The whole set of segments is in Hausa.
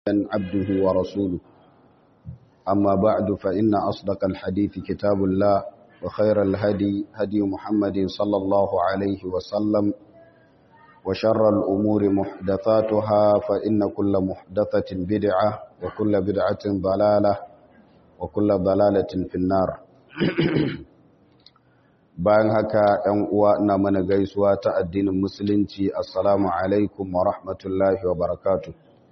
عبده ورسوله أما بعد فإن أصدق الحديث كتاب الله وخير الهدي هدي محمد صلى الله عليه وسلم وشر الأمور محدثاتها فإن كل محدثة بدعة وكل بدعة ضلالة وكل ضلالة في النار bayan haka ‘yan uwa na mana gaisuwa ta addinin musulunci assalamu alaikum wa rahmatullahi wa barakatu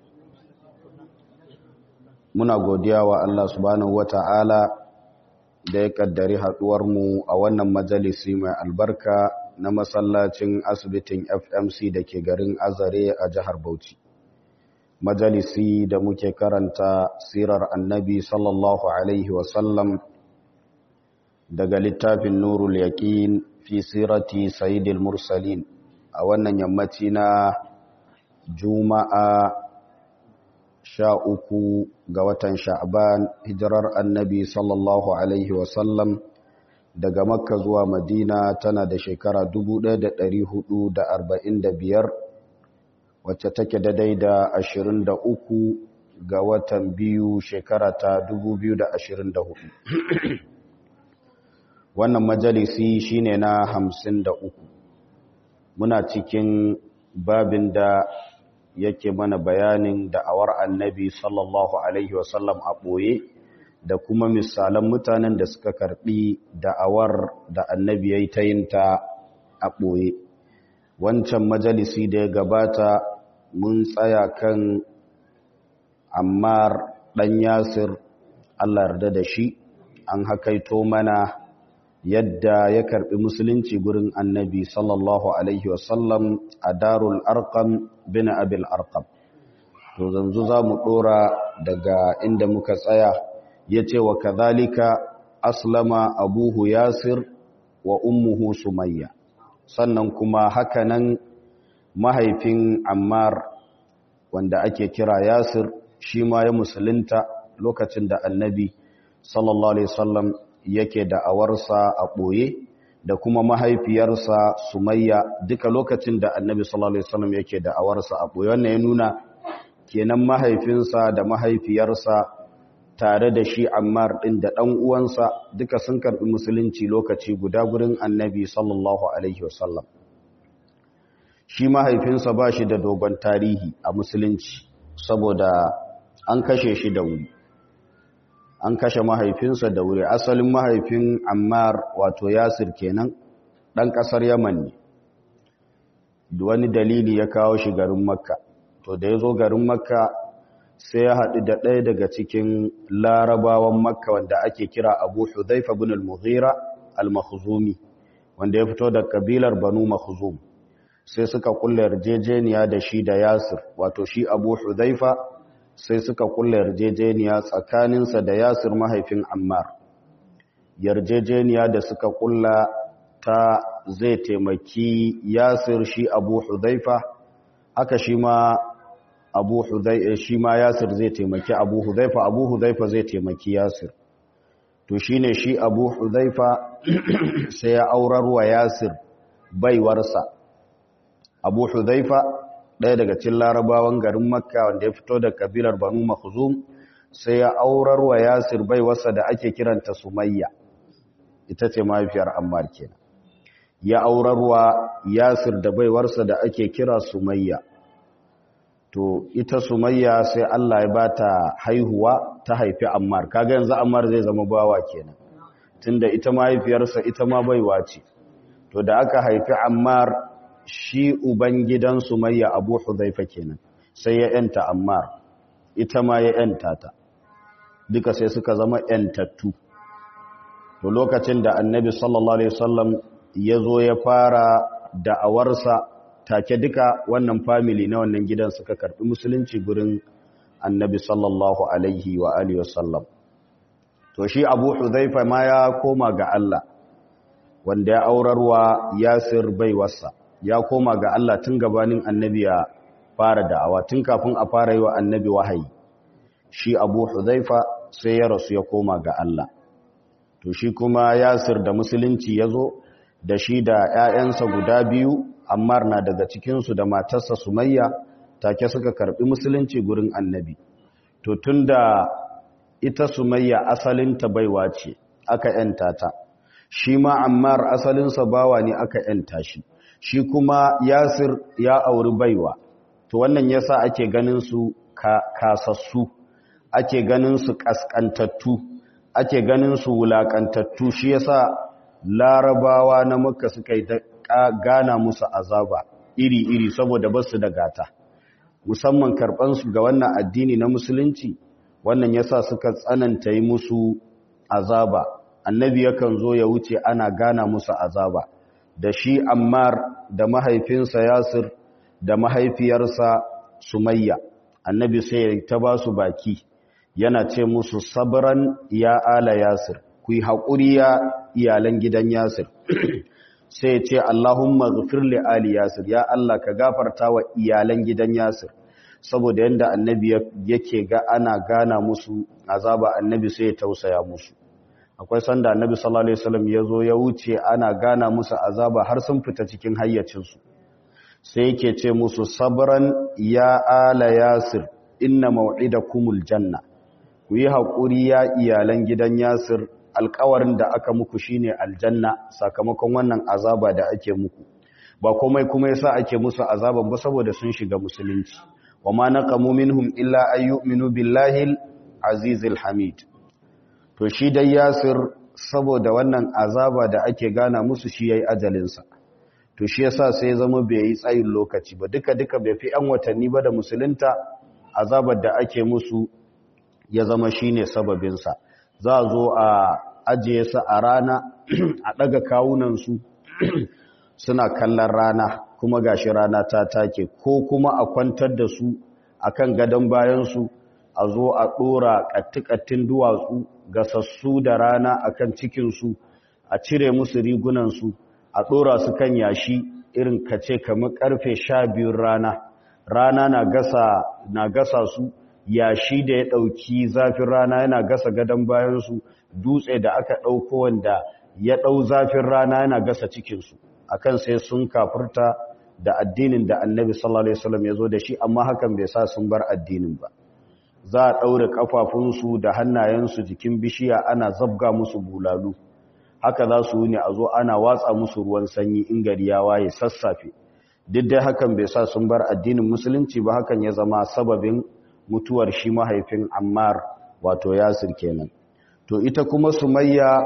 muna godiya wa Allah subhanahu wa ta'ala da ya kaddari haɗuwarmu a wannan majalisi mai albarka na masallacin asibitin fmc da ke garin azare a jihar bauchi majalisi da muke karanta sirar annabi sallallahu alaihi wasallam daga littafin nurul yaqin fi sirati sayyidil mursalin a wannan yammaci na juma'a sha uku ga watan sha'ban hijirar annabi sallallahu alaihi wasallam daga makka zuwa madina tana da shekara 1445 wacce take daidai da 23 ga watan biyu shekara ta 2024 wannan majalisi shine na hamsin da uku muna cikin babin da yake mana bayanin da'awar annabi sallallahu alaihi wasallam a ɓoye da kuma misalan mutanen da suka karɓi da'awar da annabi ya yi ta yin ta a ɓoye wancan majalisi da ya gabata mun tsaya kan ammar ɗan yasir allah yarda da shi an hakaito mana yadda ya karbi musulunci gurin annabi sallallahu alaihi wasallam a darul arkam bin abil arkam to zanzu za mu dora daga inda muka tsaya ya ce wa kazalika aslama abuhu yasir wa ummuhu sumayya sannan kuma hakanan mahaifin ammar wanda ake kira yasir shi ma ya musulunta lokacin da annabi sallallahu alaihi wasallam yake da awarsa a ɓoye da kuma mahaifiyarsa sumayya duka lokacin da annabi sallallahu alaihi wasallam yake da awarsa a ɓoye wannan ya nuna kenan mahaifinsa da mahaifiyarsa tare da shi ammar ɗin da ɗan uwansa duka sun karɓi musulunci lokaci guda gurin annabi sallallahu alaihi wasallam shi mahaifinsa ba shi da dogon tarihi a musulunci saboda an kashe shi da wuri an kashe mahaifinsa da wuri asalin mahaifin ammar wato yasir kenan ɗan ƙasar yaman ne wani dalili ya kawo shi garin makka to da ya zo garin makka sai ya haɗu da ɗaya daga cikin larabawan makka wanda ake kira abu hudhaifa bin al-mughira al-makhzumi wanda ya fito da kabilar banu makhzum sai suka kulla yarjejeniya da shi da yasir wato shi abu hudhaifa sai suka kulla yarjejeniya tsakaninsa da yasir mahaifin ammar yarjejeniya da suka kulla ta zai taimaki yasir shi abu hudhaifa haka shi ma abu hudhaifa shi ma yasir zai taimaki abu hudhaifa abu hudhaifa zai taimaki yasir to shine shi abu hudhaifa sai ya aurar wa yasir baiwarsa abu hudhaifa ɗaya daga cikin larabawan garin makka wanda ya fito da kabilar banu makhzum sai ya aurar wa yasir bai wasa da ake kiranta sumayya ita ce mahaifiyar ammar kenan ya aurar wa yasir da baiwarsa da ake kira sumayya to ita sumayya sai Allah ya bata haihuwa ta haifi ammar kaga yanzu ammar zai zama bawa kenan tunda ita mahaifiyarsa ita ma baiwa ce to da aka haifi ammar shi uban gidan sumayya abu hudhaifa kenan sai ya yanta ammar ita ma ya yanta ta duka sai suka zama yantattu to lokacin da annabi sallallahu alaihi wasallam ya zo ya fara da'awarsa take duka wannan family na wannan gidan suka karbi musulunci gurin annabi sallallahu alaihi wa alihi wasallam to shi abu hudhaifa ma ya koma ga Allah wanda ya aurarwa yasir baiwarsa ya koma ga Allah tun gabanin annabi ya fara da'awa tun kafin a fara yi wa annabi wahayi shi abu huzaifa sai ya rasu ya koma ga Allah to shi kuma yasir da musulunci ya zo da shi da 'ya'yansa guda biyu ammar na daga cikinsu da matarsa sumayya take suka karbi musulunci gurin annabi to tunda ita sumayya asalinta baiwa ce aka yanta ta shi ma ammar asalinsa bawa ne aka yanta shi shi kuma yasir ya auri baiwa to wannan yasa ake ganin su kasassu ake ganin su kaskantattu ake ganin su wulakantattu shi yasa larabawa na makka suka yi gana musu azaba iri-iri saboda basu da gata musamman karɓansu ga wannan addini na musulunci wannan yasa suka tsananta yi musu azaba annabi yakan zo ya wuce ana gana musu azaba da shi ammar da mahaifinsa yasir da mahaifiyarsa sumayya annabi sai ta ba su baki yana ce musu sabran ya ala yasir ku yi haƙuri ya iyalan gidan yasir sai ce Allahumma ghafir li ali yasir ya Allah ka gafarta wa iyalan gidan yasir saboda yanda annabi yake ga ana gana musu azaba annabi sai ya tausaya musu akwai sanda annabi sallallahu alaihi wasallam yazo ya wuce ana gana musu azaba har sun fita cikin hayyacin su sai yake ce musu sabran ya ala yasir inna maw'idakumul janna ku yi haƙuri ya iyalan gidan yasir alkawarin da aka muku shine aljanna sakamakon wannan azaba da ake muku ba komai kuma yasa ake musu azaban ba saboda sun shiga musulunci wama naqamu minhum illa ay yu'minu billahi azizil hamid to shi dai yasir saboda wannan azaba da ake gana musu shi yayi ajalin sa to shi yasa sai zama bai yi tsayin lokaci ba duka duka bai fi an watanni ba da musulunta azabar da ake musu ya zama shine sababin sa za a zo a ajiye su a rana a ɗaga kawunansu suna kallon rana kuma gashi rana ta take ko kuma a kwantar da su a kan gadon bayansu a zo a ɗora ƙattikattin duwatsu gasassu da rana a kan cikinsu a cire musu rigunansu a ɗora su kan yashi irin kace kamar ƙarfe sha biyun rana rana na gasa su yashi da ya ɗauki zafin rana yana gasa gadon bayansu dutse da aka ɗauko wanda ya ɗau zafin rana yana gasa cikinsu akan sai sun kafurta da addinin da annabi sallallahu alaihi wasallam ya zo da shi amma hakan bai sa sun bar addinin ba za a ɗaure ƙafafunsu da hannayensu jikin bishiya ana zabga musu bulalu haka za su ne a zo ana watsa musu ruwan sanyi in gari ya waye sassafe duk dai hakan bai sa sun bar addinin musulunci ba hakan ya zama sababin mutuwar shi mahaifin ammar wato yasir kenan to ita kuma sumayya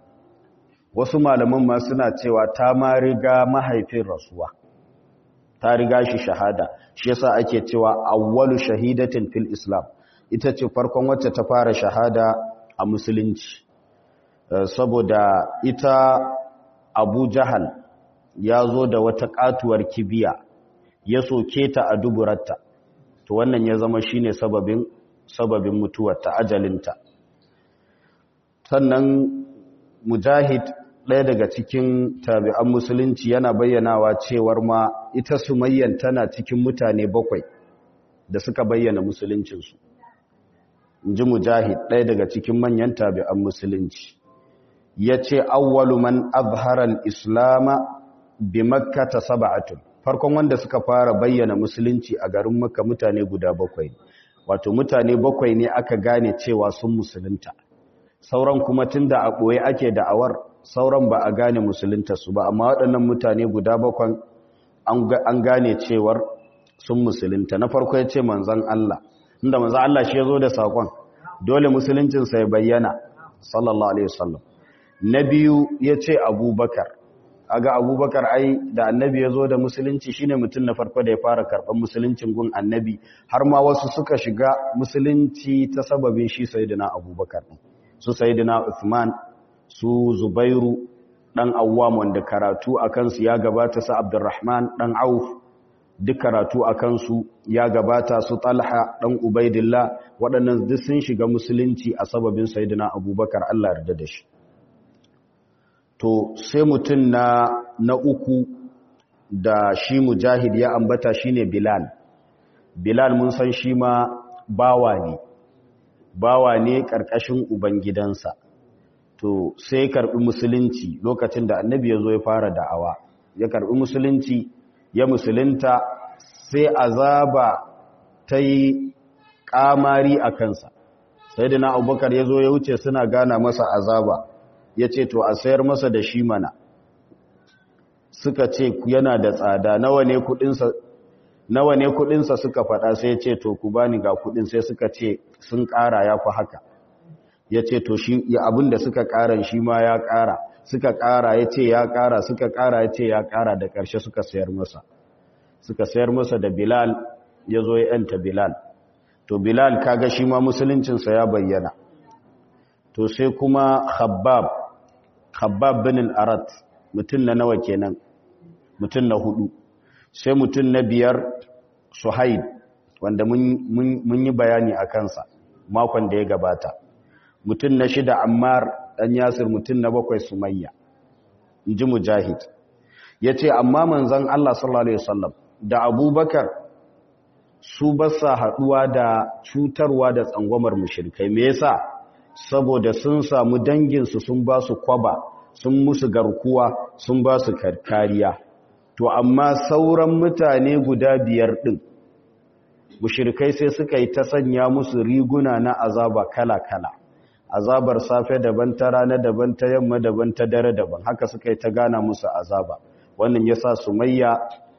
wasu malaman ma suna cewa ta ma riga mahaifin rasuwa ta riga shi shahada shi yasa ake cewa awwalu shahidatin fil islam ita ce farkon wacce ta fara shahada a musulunci saboda ita abu jahal ya zo da wata katuwar kibiya ya soke ta a duburarta to wannan ya zama shine sababin sababin mutuwar ta ajalinta sannan mujahid ɗaya daga cikin tabi'an musulunci yana bayyanawa cewar ma ita sumayyan tana cikin mutane bakwai da suka bayyana musuluncinsu inji mujahid ɗaya daga cikin manyan tabi'an musulunci ya ce awwalu man azharal islama bi makkata sab'atun farkon wanda suka fara bayyana musulunci a garin makka mutane guda bakwai wato mutane bakwai ne aka gane cewa sun musulunta sauran kuma tunda a ɓoye ake da'awar sauran ba a gane musulunta su ba amma waɗannan mutane guda bakwan an gane cewar sun musulunta na farko ya ce manzan Allah inda manzan Allah shi ya zo da saƙon dole musuluncinsa ya bayyana sallallahu alaihi wasallam na biyu ya ce abubakar aga abubakar ai da annabi ya zo da musulunci shine mutum na farko da ya fara karɓar musuluncin gun annabi har ma wasu suka shiga musulunci ta sababin shi sayyidina abubakar su sayyidina Uthman su Zubairu dan Awwam wanda karatu akan su ya gabata su Abdurrahman dan Auf duk karatu akan su ya gabata su Talha dan Ubaidillah waɗannan duk sun shiga musulunci a sababin sayyidina Abubakar Allah yarda da shi to sai mutun na na uku da shi mujahid ya ambata shine Bilal Bilal mun san shi ma bawa ne bawa ne ƙarƙashin ubangidansa to sai karɓi musulunci lokacin da annabi ya zo ya fara da'awa ya karɓi musulunci ya musulunta sai azaba ta yi kamari a kansa sayyidina abubakar ya zo ya wuce suna gana masa azaba ya ce to a sayar masa da shi mana suka ce yana da tsada nawa ne kudinsa nawa ne kudinsa suka faɗa sai ya ce to ku bani ga kudin sai suka ce sun ƙara ya fi haka ya ce to shi abin da suka ƙara shi ma ya ƙara suka ƙara ya ce ya ƙara suka ƙara ya ce ya ƙara da ƙarshe suka sayar masa suka sayar masa da bilal ya zo ya yanta bilal to bilal kaga shi ma musuluncinsa ya bayyana to sai kuma khabbab khabbab bin al-arat mutum na nawa kenan mutum na hudu sai mutum na biyar suhaid wanda mun yi bayani a kansa makon da ya gabata mutum na shida ammar dan yasir mutum na bakwai sumayya in ji mujahid ya ce amma manzan allah sallallahu alaihi wasallam da abubakar su ba sa haɗuwa da cutarwa da tsangwamar mushrikai me yasa saboda sun samu danginsu sun ba su kwaba sun musu garkuwa sun ba su kariya to amma sauran mutane guda biyar ɗin mushrikai sai suka yi ta sanya musu riguna na azaba kala-kala azabar safe daban ta rana daban ta yamma daban ta dare daban haka suka yi ta gana musu azaba wannan yasa sumayya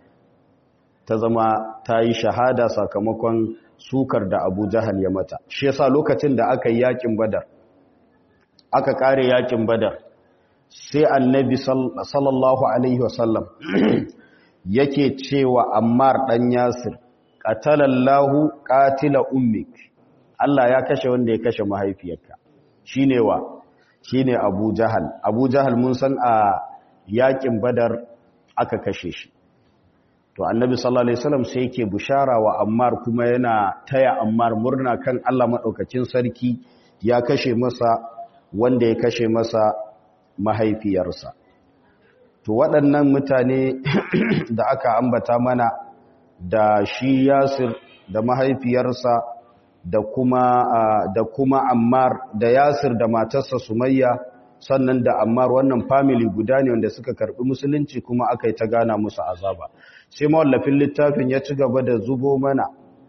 ta zama ta yi shahada sakamakon sukar da abu jahal ya mata shi yasa lokacin da aka yi yakin badar aka kare yakin badar sai annabi sallallahu alaihi wasallam yake cewa ammar dan yasir qatalallahu qatila ummik Allah ya kashe wanda ya kashe mahaifiyarka shine wa shine abu jahal abu jahal mun san a yakin badar aka kashe shi to annabi sallallahu alaihi wasallam sai yake bushara wa ammar kuma yana taya ammar murna kan Allah madaukakin sarki ya kashe masa wanda ya kashe masa mahaifiyarsa to waɗannan mutane da aka ambata mana da shi yasir da mahaifiyarsa da kuma da kuma ammar da yasir da matarsa sumayya sannan da ammar wannan family guda ne wanda suka karbi musulunci kuma aka yi ta gana musu azaba sai mawallafin littafin ya ci gaba da zubo mana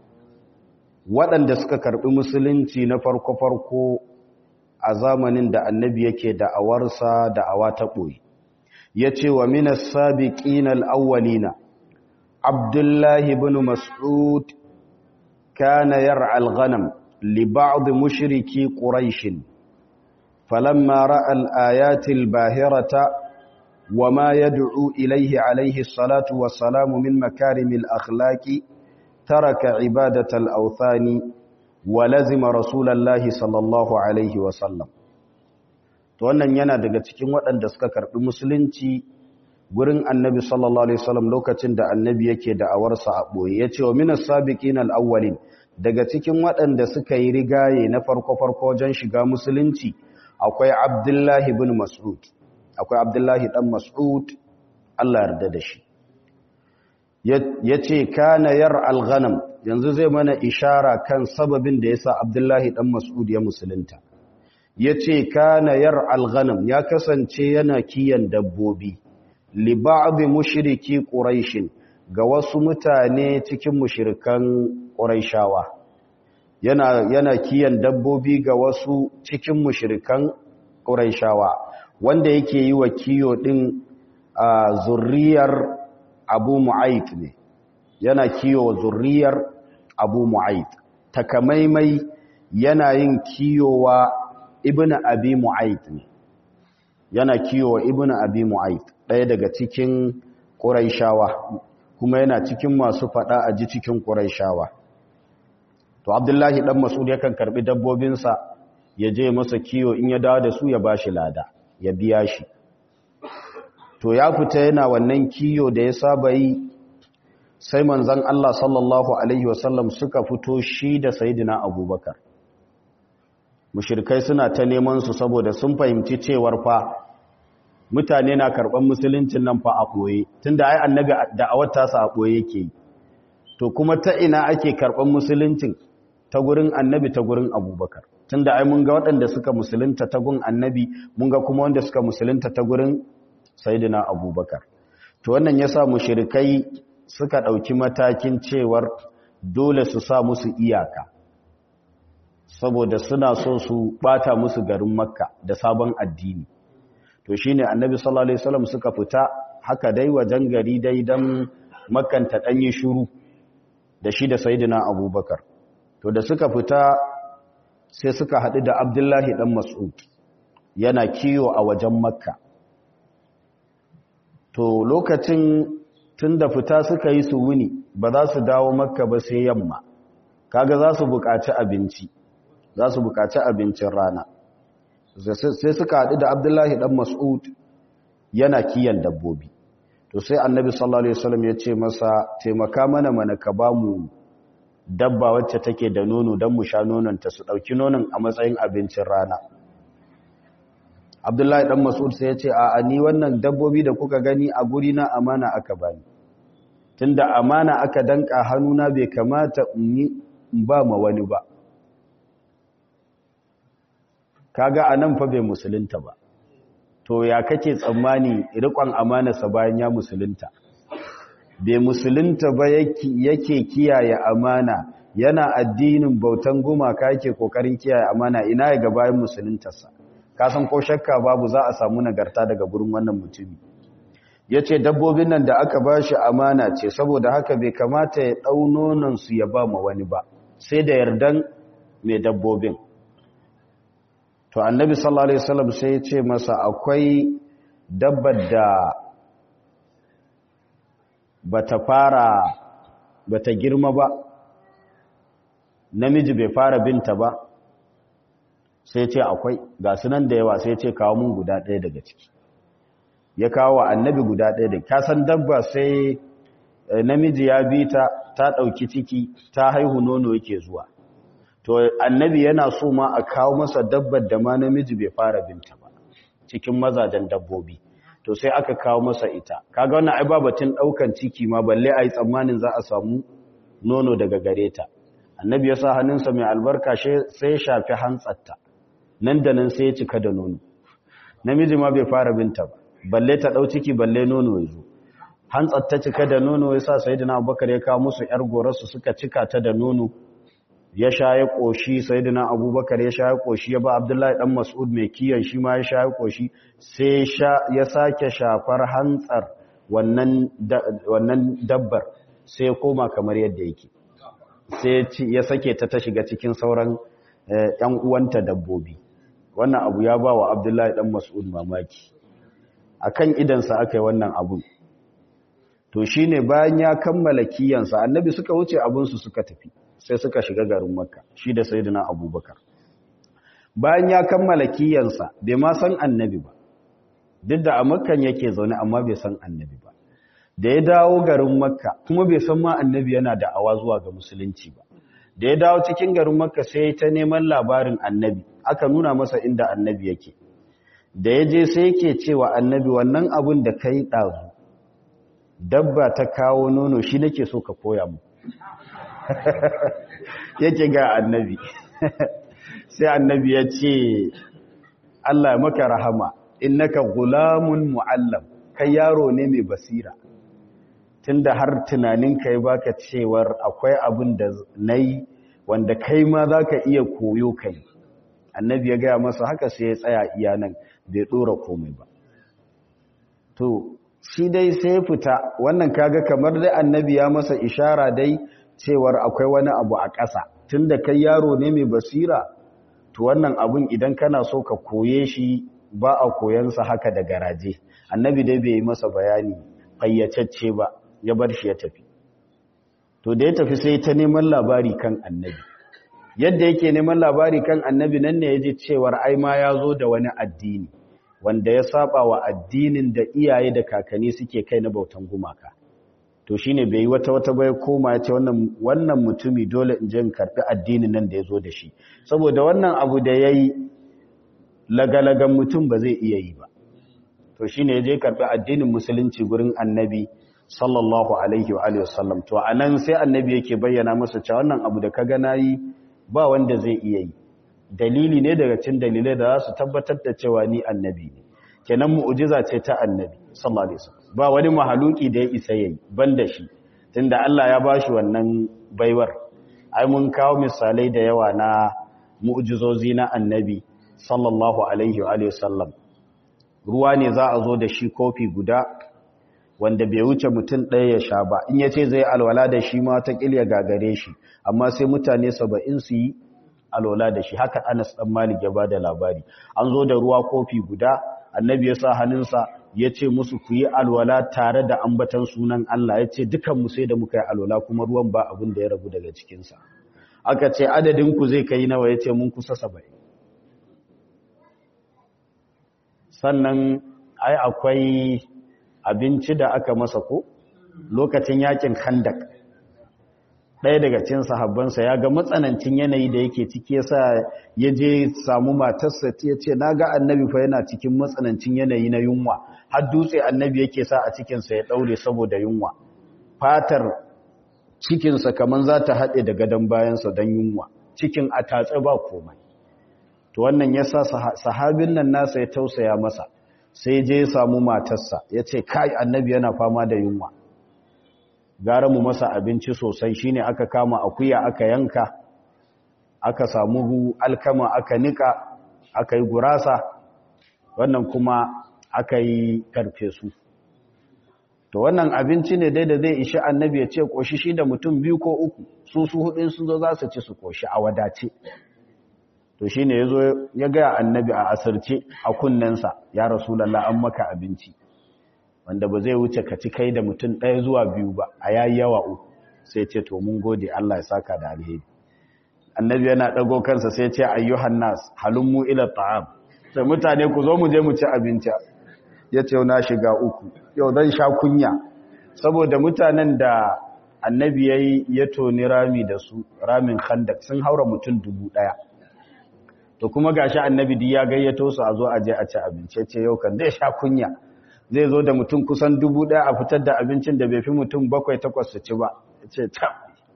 waɗanda suka karbi musulunci na farko-farko a zamanin da annabi yake da'awarsa da'awa ta ɓoye ya ce wa minas sabiqin al-awwalina abdullahi ibn mas'ud kana yar'a al-ghanam li ba'd mushriki quraish falamma ra'a al-ayati al-bahirata وما يدعو إليه عليه الصلاة والسلام من مكارم الأخلاق ترك عبادة الأوثان ولزم رسول الله صلى الله عليه وسلم to wannan yana daga cikin waɗanda suka karɓi musulunci gurin annabi sallallahu alaihi wasallam lokacin da annabi yake da awarsa a ɓoye ya ce wa minas sabiqin al-awwalin daga cikin waɗanda suka yi rigaye na farko farko wajen shiga musulunci akwai abdullahi ibn mas'ud akwai abdullahi dan mas'ud Allah yarda da shi yace kana yar al-ghanam yanzu zai mana ishara kan sababin da yasa abdullahi dan mas'ud ya musulunta yace kana yar al-ghanam ya kasance yana kiyan dabbobi li ba'd mushriki quraish ga wasu mutane cikin mushrikan quraishawa yana yana kiyan dabbobi ga wasu cikin mushrikan quraishawa wanda yake yi wa kiyo din a zurriyar abu mu'ayt ne yana kiyo wa zurriyar abu mu'ayt takamaimai yana yin kiyowa ibn abi mu'ayt ne yana kiyowa ibn abi mu'ayt ɗaya daga cikin ƙuraishawa kuma yana cikin masu faɗa a ji cikin ƙuraishawa to abdullahi ɗan masud yakan karɓi dabbobinsa ya je masa kiyo in ya dawo da su ya bashi lada ya biya shi to ya fita yana wannan kiyo da ya saba yi sai manzan Allah sallallahu Alaihi wasallam suka fito shi da sayidina abubakar mushirkai suna ta neman su saboda sun fahimci cewar fa mutane na karɓar musuluncin nan fa a ɓoye tun da ai annabi da a wata sa a ɓoye yake yi to kuma ta ina ake karɓar musuluncin ta gurin annabi ta gurin abubakar tun da ai mun ga waɗanda suka musulunta ta gun annabi mun ga kuma wanda suka musulunta ta gurin sayidina abubakar to wannan ya sa mushirikai suka ɗauki matakin cewar dole su sa musu iyaka saboda suna so su bata musu garin makka da sabon addini to shine annabi sallallahu alaihi wasallam suka fita haka dai wajen gari dai dan makkan ta danyi shiru da shi da sayyidina abubakar to da suka fita sai suka haɗu da abdullahi dan mas'ud yana kiyo a wajen makka to lokacin tun da fita suka yi su wuni ba za su dawo makka ba sai yamma kaga za su buƙaci abinci za su buƙaci abincin rana sai suka haɗu da abdullahi ɗan mas'ud yana kiyan dabbobi to sai annabi sallallahu alaihi wasallam ya ce masa taimaka mana mana ka ba mu dabba wacce take da nono don mu sha nononta su ɗauki nonon a matsayin abincin rana abdullahi dan mas'ud sai ya ce a ni wannan dabbobi da kuka gani a guri na amana aka bani tunda amana aka danka hannuna bai kamata in ba ma wani ba kaga anan fa bai musulunta ba to ya kake tsammani rikon amanarsa bayan ya musulunta bai musulunta ba yake kiyaye amana yana addinin bautan gumaka yake kokarin kiyaye amana ina ya ga bayan musuluntarsa kasan ko shakka babu za a samu nagarta daga gurin wannan mutumi ya ce dabbobin nan da aka ba shi amana ce saboda haka bai kamata ya ɗau nonansu ya ba ma wani ba sai da yardan mai dabbobin to annabi sallallahu alaihi wasallam sai ya ce masa akwai dabbar da bata fara bata girma ba namiji bai fara binta ba sai ce akwai ga sunan da yawa sai ce kawo mun guda ɗaya daga ciki ya kawo annabi guda ɗaya da ka san dabba sai namiji ya bi ta ta ɗauki ciki ta haihu nono yake zuwa to annabi yana so ma a kawo masa dabbar da ma namiji bai fara binta ba cikin mazajen dabbobi to sai aka kawo masa ita kaga wannan ai babatin ɗaukan ciki ma balle a yi tsammanin za a samu nono daga gare ta annabi ya sa hannunsa mai albarka sai ya shafi hantsatta nan da nan sai ya cika da nono namiji ma bai fara binta ba balle ta dau ciki balle nono ya zo hantsar ta cika da nono ya sa sayyidina abubakar ya kawo musu yar gorarsu suka cika ta da nono ya sha ya koshi sayyidina abubakar ya sha ya koshi ya ba abdullahi dan mas'ud mai kiyan shi ma ya sha ya koshi sai ya sake shafar hantsar wannan wannan dabbar sai ya koma kamar yadda yake sai ya sake ta ta shiga cikin sauran ‘yan uwanta dabbobi wannan abu ya ba wa abdullahi ɗan mas'ud mamaki a kan idansa aka yi wannan abu to shi ne bayan ya kammala kiyansa annabi suka wuce abinsu suka tafi sai suka shiga garin makka shi da sayidina abubakar bayan ya kammala kiyansa bai ma san annabi ba duk da a makkan yake zaune amma bai san annabi ba da ya dawo garin makka kuma bai san ma annabi yana da awa zuwa ga musulunci ba da ya dawo cikin garin makka sai ta neman labarin annabi aka nuna masa inda annabi yake da ya je sai yake cewa annabi wannan abun da kai ɗazu dabba ta kawo nono shi nake so ka koya mu yake ga annabi sai annabi ya ce Allah ya maka rahama innaka gulamun mu'allam kai yaro ne mai basira tunda har tunanin kai baka cewar akwai abin da nayi wanda kai ma zaka iya koyo kai annabi ya gaya masa haka sai ya tsaya iya nan bai dora komai ba to shi dai sai fita wannan kaga kamar dai annabi ya masa ishara dai cewar akwai wani abu a ƙasa tunda kai yaro ne mai basira to wannan abun idan kana so ka koye shi ba a koyansa haka da garaje annabi dai bai yi masa bayani fayyacacce ba ya bar shi ya tafi to da ya tafi sai ta neman labari kan annabi yadda yake neman labari kan annabi nan ne ya ji cewar ai ma ya zo da wani addini wanda ya saba wa addinin da iyaye da kakanni suke kai na bautan gumaka to shine bai yi wata wata bai koma ya ce wannan wannan mutumi dole in je in karbi addinin nan da ya zo da shi saboda wannan abu da yayi lagalagan mutum ba zai iya yi ba to shine ya je karbi addinin musulunci gurin annabi sallallahu alaihi wa alihi wasallam to anan sai annabi yake bayyana masa cewa wannan abu da kaga nayi ba wanda zai iya yi dalili ne daga cikin dalilai da za su tabbatar da cewa ni annabi ne kenan mu'jiza ce ta annabi sallallahu alaihi wasallam ba wani mahaluki da ya isa yayi banda shi tunda Allah ya bashi wannan baiwar ai mun kawo misalai da yawa na mu'jizozi na annabi sallallahu alaihi wa sallam ruwa ne za a zo da shi kofi guda wanda bai wuce mutum ɗaya ya sha ba in ya ce zai alwala da shi ma ta ƙilya gagare shi amma sai mutane saba'in su yi alwala da shi haka anas ɗan malik ya ba da labari an zo da ruwa kofi guda annabi ya sa hannunsa ya ce musu ku yi alwala tare da ambatan sunan Allah ya ce dukanmu sai da muka yi alwala kuma ruwan ba abin da ya rabu daga cikinsa aka ce adadinku zai kai nawa ya ce mun kusa saba'in sannan ai akwai abinci da aka masa ko lokacin yakin khandak ɗaya daga cikin sahabbansa ya ga matsanancin yanayi da yake ciki yasa ya je samu matarsa ya ce na ga annabi fa yana cikin matsanancin yanayi na yunwa har dutse annabi yake sa a cikinsa ya ɗaure saboda yunwa fatar cikinsa kamar za ta haɗe da gadon bayansa don yunwa cikin a tatse ba komai to wannan ya sa sahabin nan nasa ya tausaya masa sai je ya samu matarsa ya ce kai annabi yana fama da yunwa gara mu masa abinci sosai shine aka kama akuya aka yanka aka samu alkama aka nika aka yi gurasa wannan kuma aka yi karfesu to wannan abinci ne dai da zai ishi annabi ya ce koshi shi da mutum biyu ko uku su su hudun sun zo za su ci su koshi a wadace to shi ne ya zo ya gaya annabi a asirce a kunnensa ya rasulallah an maka abinci wanda ba zai wuce ka ci kai da mutum ɗaya zuwa biyu ba a yayi yawa uku sai ce to mun gode Allah ya saka da alheri annabi yana ɗago kansa sai ce ayyuhan nas halummu ila ta'am sai mutane ku zo mu je mu ci abinci ya ce na shiga uku yau zan sha kunya saboda mutanen da annabi yayi ya toni rami da su ramin khandak sun haura mutum dubu ɗaya to kuma gashi annabi duk ya gayyato su a zo a je a ci abinci ce yau kan zai sha kunya zai zo da mutum kusan dubu ɗaya a fitar da abincin da bai fi mutum bakwai takwas su ci ba ya ce ta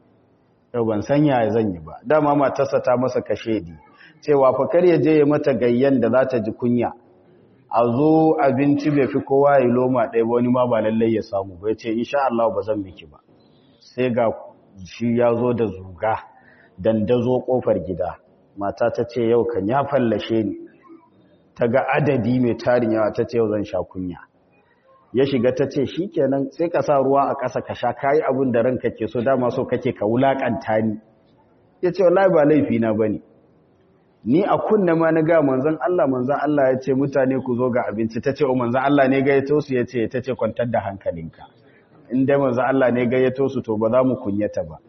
yau ban san yaya zan yi ba dama matarsa ta masa kashe di cewa fa kar ya je ya mata gayyan da za ta ji kunya a zo abinci bai fi kowa ya loma ɗaya ba wani ma ba lallai ya samu ba ya ce insha Allah ba zan miki ba sai ga shi ya zo da zuga dandazo kofar gida mata ta ce yau kan ya fallashe ni ta ga adadi mai tarin yawa ta ce yau zan sha kunya ya shiga ta ce shi kenan sai ka sa ruwa a ƙasa ka sha kayi abin da ranka ke so dama so kake ka wulaƙanta ni ya ce wallahi ba laifi na ba ne ni a kunna ma na ga manzan Allah manzan Allah ya ce mutane ku zo ga abinci ta ce o manzan Allah ne gayyato su ya ce ta ce kwantar da hankalinka in dai manzan Allah ne gayyato su to ba za mu kunyata ba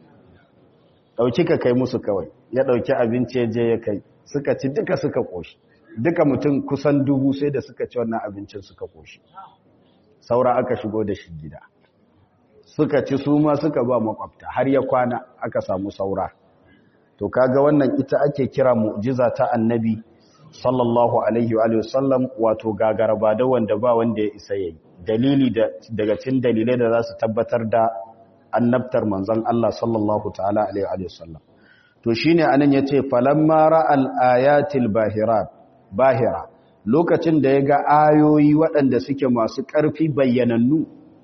ɗauki ka kai musu kawai ya ɗauki abinci ya je ya kai suka ci duka suka ƙoshi duka mutum kusan dubu sai da suka ci wannan abincin suka ƙoshi saura aka shigo da shi gida suka ci su ma suka ba makwabta har ya kwana aka samu saura to kaga wannan ita ake kira mu'jiza ta annabi sallallahu alaihi wa sallam wato gagaraba da wanda ba wanda ya isa yayi dalili daga cikin dalilai da za su tabbatar da annabtar manzon Allah sallallahu ta'ala alaihi wa sallam to shine anan yace falamma ra'al ayatil bahirat bahira lokacin da ya ga ayoyi waɗanda suke masu ƙarfi bayyanannu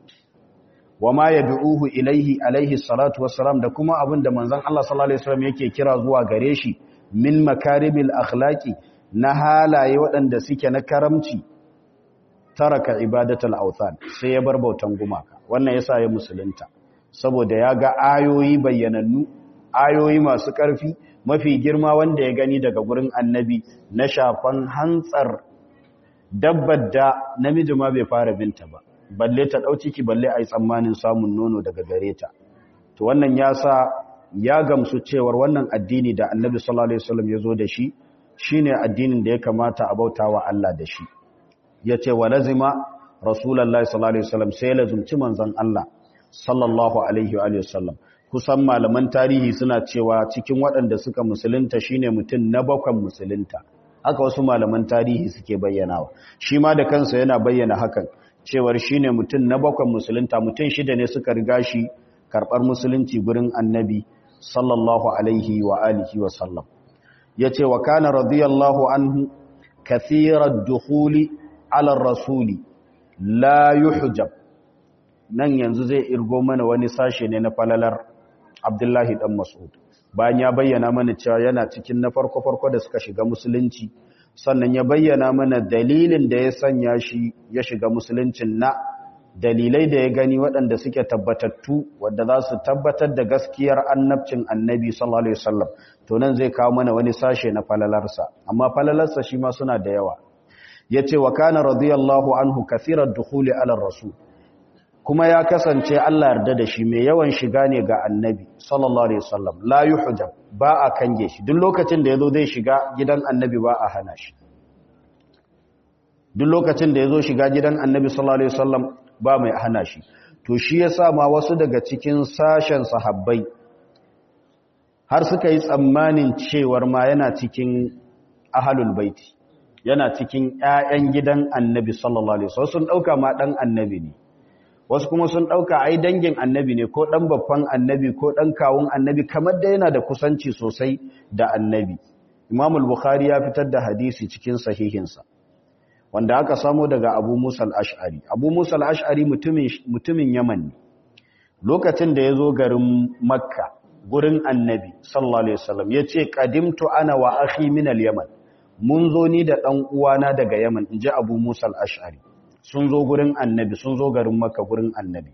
wa ma ya du'uhu ilaihi alaihi salatu wassalam da kuma abin da manzan Allah sallallahu Alaihi wasallam yake kira zuwa gare shi min makarimil akhlaqi na halaye waɗanda suke na karamci taraka ibadatul authan sai ya bar bautan gumaka wannan yasa ya musulunta saboda ya ga ayoyi bayyanannu ayoyi masu ƙarfi mafi girma wanda ya gani daga gurin annabi na shafan hantsar dabbar da namiji ma bai fara binta ba balle ta ɗau ciki balle a yi tsammanin samun nono daga gare ta to wannan ya sa ya gamsu cewar wannan addini da annabi sallallahu alaihi wasallam ya zo da shi shine addinin da ya kamata a bauta wa Allah da shi ya ce wa lazima rasulullahi sallallahu alaihi wasallam sai lazumci manzon Allah sallallahu alaihi wa sallam kusan malaman tarihi suna cewa cikin waɗanda suka musulunta shine mutum na bakwan musulunta haka wasu malaman tarihi suke bayyanawa shi ma da kansa yana bayyana hakan cewar shine mutum na bakwan musulunta mutum shida ne suka riga shi karɓar musulunci gurin annabi sallallahu alaihi wa alihi wa sallam yace wa kana radiyallahu anhu kathirat dukhuli ala rasuli la yuhjab nan yanzu zai irgo mana wani sashe ne na falalar Abdullahi dan Mas'ud bayan ya bayyana mana cewa yana cikin na farko-farko da suka shiga musulunci sannan ya bayyana mana dalilin da ya sanya shi ya shiga musuluncin na dalilai da ya gani waɗanda suke tabbatattu wadda za su tabbatar da gaskiyar annabcin annabi sallallahu alaihi wasallam to nan zai kawo mana wani sashe na falalarsa amma falalarsa shi ma suna da yawa yace wa kana radiyallahu anhu kathiran dukhuli ala rasul kuma ya kasance Allah yarda da shi mai yawan shiga ne ga annabi sallallahu alaihi wasallam la yuhjab ba a kange shi duk lokacin da yazo zai shiga gidan annabi ba a hana shi duk lokacin da yazo shiga gidan annabi sallallahu alaihi wasallam ba mai hana shi to shi yasa ma wasu daga cikin sashen sahabbai har suka yi tsammanin cewar ma yana cikin ahlul baiti yana cikin ƴaƴan gidan annabi sallallahu alaihi wasallam sun dauka ma dan annabi ne wasu kuma sun ɗauka ai dangin annabi ne ko ɗan babban annabi ko ɗan kawun annabi kamar da yana da kusanci sosai da annabi imamul bukhari ya fitar da hadisi cikin sahihinsa wanda aka samo daga abu musa al'ash'ari abu musa al'ash'ari mutumin yaman ne lokacin da ya zo garin makka gurin annabi sallallahu alaihi wasallam ya ce ƙadimtu ana wa akhi min al-yaman mun zo ni da ɗan uwana daga yaman in ji abu musa al'ash'ari sun zo gurin annabi sun zo garin maka gurin annabi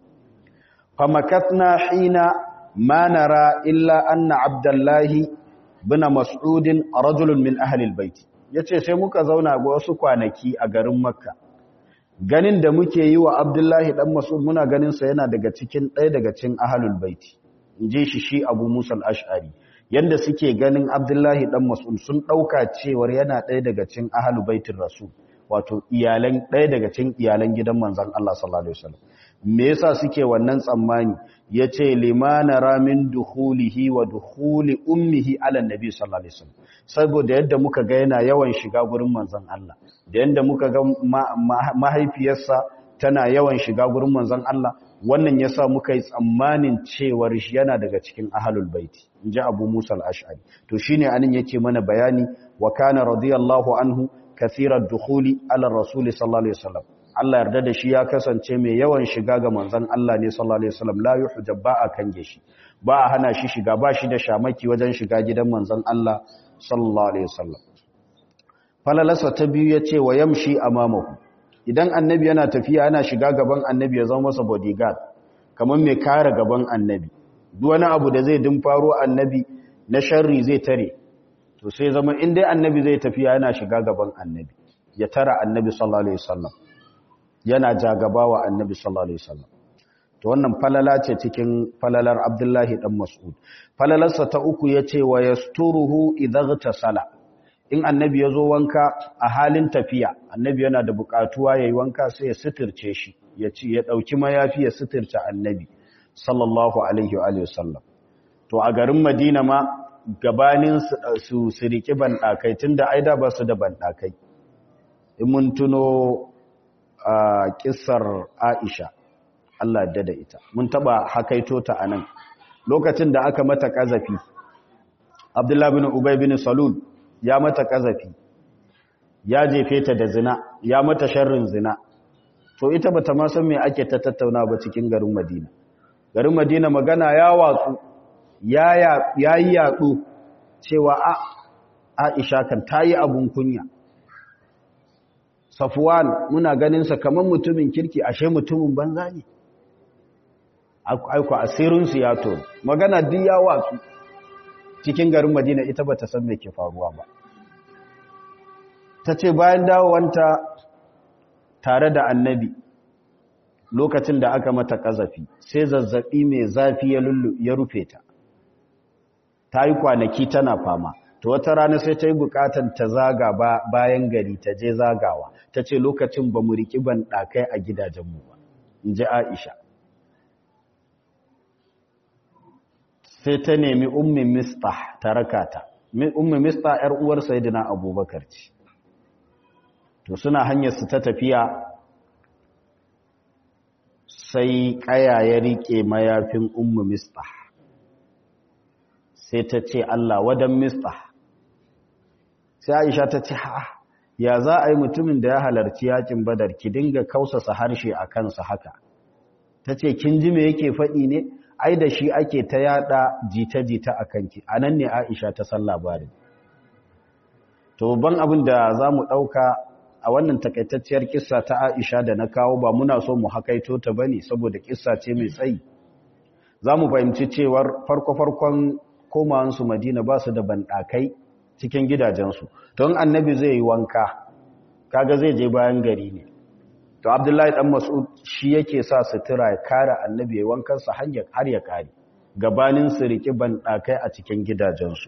famakatna hina ma nara illa anna abdullahi bin mas'udin rajulun min ahli albayt yace sai muka zauna ga wasu kwanaki a garin makka ganin da muke yi wa abdullahi dan mas'ud muna ganin sa yana daga cikin ɗaya daga cikin ahlul bait inje shi shi abu musa al-ash'ari yanda suke ganin abdullahi dan mas'ud sun dauka cewar yana ɗaya daga cikin ahlul baitir rasul wato iyalan ɗaya daga cikin iyalan gidan manzon Allah sallallahu alaihi wasallam me yasa suke wannan tsammani yace limana ramin dukhulihi wa dukhuli ummihi ala nabi sallallahu alaihi wasallam saboda yadda muka ga yana yawan shiga gurin manzon Allah da yadda muka ga mahaifiyarsa tana yawan shiga gurin manzon Allah wannan yasa muka yi tsammanin cewar shi yana daga cikin ahlul baiti inji Abu Musa al-Ash'ari to shine anan yake mana bayani wa kana radiyallahu anhu kathirar dukhuli ala rasuli sallallahu alaihi wasallam Allah yarda da shi ya kasance mai yawan shiga ga manzon Allah ne sallallahu alaihi wasallam la yuhjab ba a kange shi ba a hana shi shiga ba shi da shamaki wajen shiga gidan manzon Allah sallallahu alaihi wasallam falalasa ta biyu yace wa yamshi amamahu idan annabi yana tafiya yana shiga gaban annabi ya zama masa bodyguard kamar mai kare gaban annabi duk wani abu da zai dimfaro annabi na sharri zai tare to sai zama in dai annabi zai tafiya yana shiga gaban annabi ya tara annabi sallallahu alaihi wasallam yana jagaba wa annabi sallallahu alaihi wasallam to wannan falala ce cikin falalar Abdullahi dan Mas'ud falalarsa ta uku yace wa yasturuhu idza sala. in annabi yazo wanka a halin tafiya annabi yana da bukatuwa yayi wanka sai ya suturce shi ya ci ya dauki mayafi ya suturce annabi sallallahu alaihi wa alihi wasallam to a garin Madina ma gabanin su su riki bandakai tunda aida ba su da bandakai in mun tuno a kissar Aisha Allah da da ita mun taba hakaito ta anan lokacin da aka mata kazafi Abdullah bin Ubay bin Salul ya mata kazafi ya jefe ta da zina ya mata sharrin zina to ita bata ma san me ake ta tattauna ba cikin garin Madina garin Madina magana ya watsu ya yi yatsu cewa a Aisha kan tayi abun kunya Safwan muna ganin sa kaman mutumin kirki ashe mutumin banza ne aiko asirinsu ya to magana duk ya watsu cikin garin madina ita ba ta san me ke faruwa ba ta ce bayan dawowanta tare da annabi lokacin da aka mata kazafi sai zazzabi mai zafi ya lullu ya rufe ta ta yi kwanaki tana fama to wata rana sai ta yi bukatan ta zaga bayan gari ta je zagawa ta ce lokacin ba mu riƙi ban ɗakai a gidajenmu ba in ji aisha sai ta nemi ummi mistah ta rakata ummi mistah yar uwar sayyidina abubakar ce to suna hanyar su ta tafiya sai kaya ya rike mayafin ummi mistah sai ta ce Allah wadan mistah sai Aisha ta ce ha ya za a yi mutumin da ya halarci yakin badar ki dinga kausasa harshe a kansa haka ta ce kin ji me yake faɗi ne ai da shi ake ta yada jita-jita a kanki a nan ne aisha ta san labarin to ban abin da za mu ɗauka a wannan takaitacciyar kissa ta aisha da na kawo ba muna so mu hakaito ta bane saboda kissa ce mai tsayi za mu fahimci cewar farko-farkon komawansu madina ba su da banɗakai cikin gidajensu don annabi zai yi wanka kaga zai je bayan gari ne to abdullahi dan mas'ud shi yake sa sutura ya kare annabi ya wankansa har ya kare gabanin su riki banɗakai a cikin gidajensu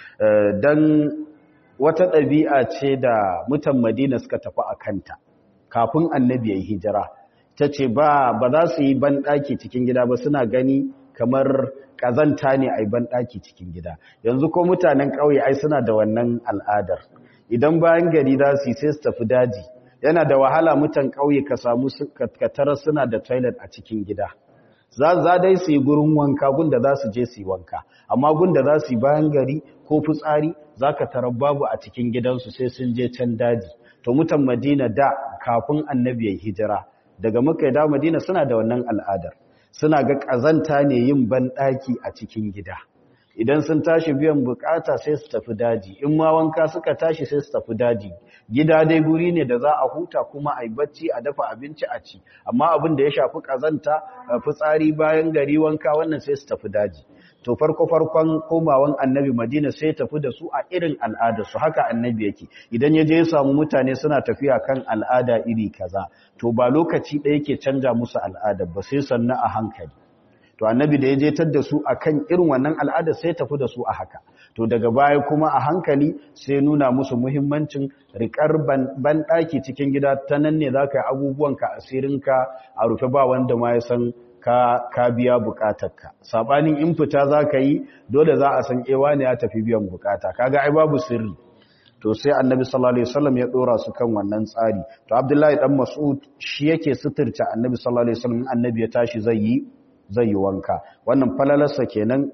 don wata ɗabi'a ce da mutan madina suka tafi a kanta kafin annabi ya yi hijira ta ce ba ba za su yi banɗaki cikin gida ba suna gani kamar ƙazanta ne a yi banɗaki cikin gida yanzu ko mutanen ƙauye ai suna da wannan al'adar idan bayan gari za su yi sai su tafi daji yana da wahala mutan ƙauye ka samu katara suna da toilet a cikin gida za za dai su yi gurin wanka gunda za su je su yi wanka amma gunda za su yi bayan gari ko fitsari za ka tarar babu a cikin gidansu sai sun je can daji to mutan madina da kafin annabi ya hijira daga muka da madina suna da wannan al'adar suna ga ƙazanta ne yin banɗaki a cikin gida idan sun tashi biyan bukata sai su tafi daji in ma wanka suka tashi sai su tafi daji gida dai guri ne da za a huta kuma a yi bacci a dafa abinci a ci amma abin da ya shafi ƙazanta fitsari bayan gari wanka wannan sai su tafi daji to farko farkon komawan annabi madina sai tafi da su a irin al'adarsu haka annabi yake idan ya je ya samu mutane suna tafiya kan al'ada iri kaza to ba lokaci ɗaya yake canja musu al'adar ba sai sannan a hankali to annabi da ya je tar da su akan irin wannan al'ada sai tafi da su a haka to daga baya kuma a hankali sai nuna musu muhimmancin rikar banɗaki cikin gida ta nan ne za ka yi abubuwanka asirinka a rufe ba wanda ma ya san ka, ka biya bukatarka saɓanin in fita za ka yi dole za a san ewa ne ya tafi biyan bukata kaga ai babu sirri to sai annabi sallallahu alaihi wasallam ya dora su kan wannan tsari to abdullahi dan mas'ud shi yake suturta annabi sallallahu alaihi wasallam annabi ya tashi zai yi zai yi wanka wannan falalarsa kenan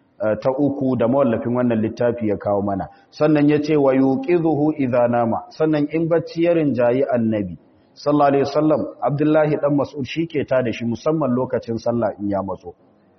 ta uku da mawallafin wannan littafi ya kawo mana sannan ya ce wa yuqizuhu idza nama sannan in bacci ya rinjayi annabi sallallahu alaihi wasallam abdullahi dan mas'ud shike ta da shi musamman lokacin sallah in ya matso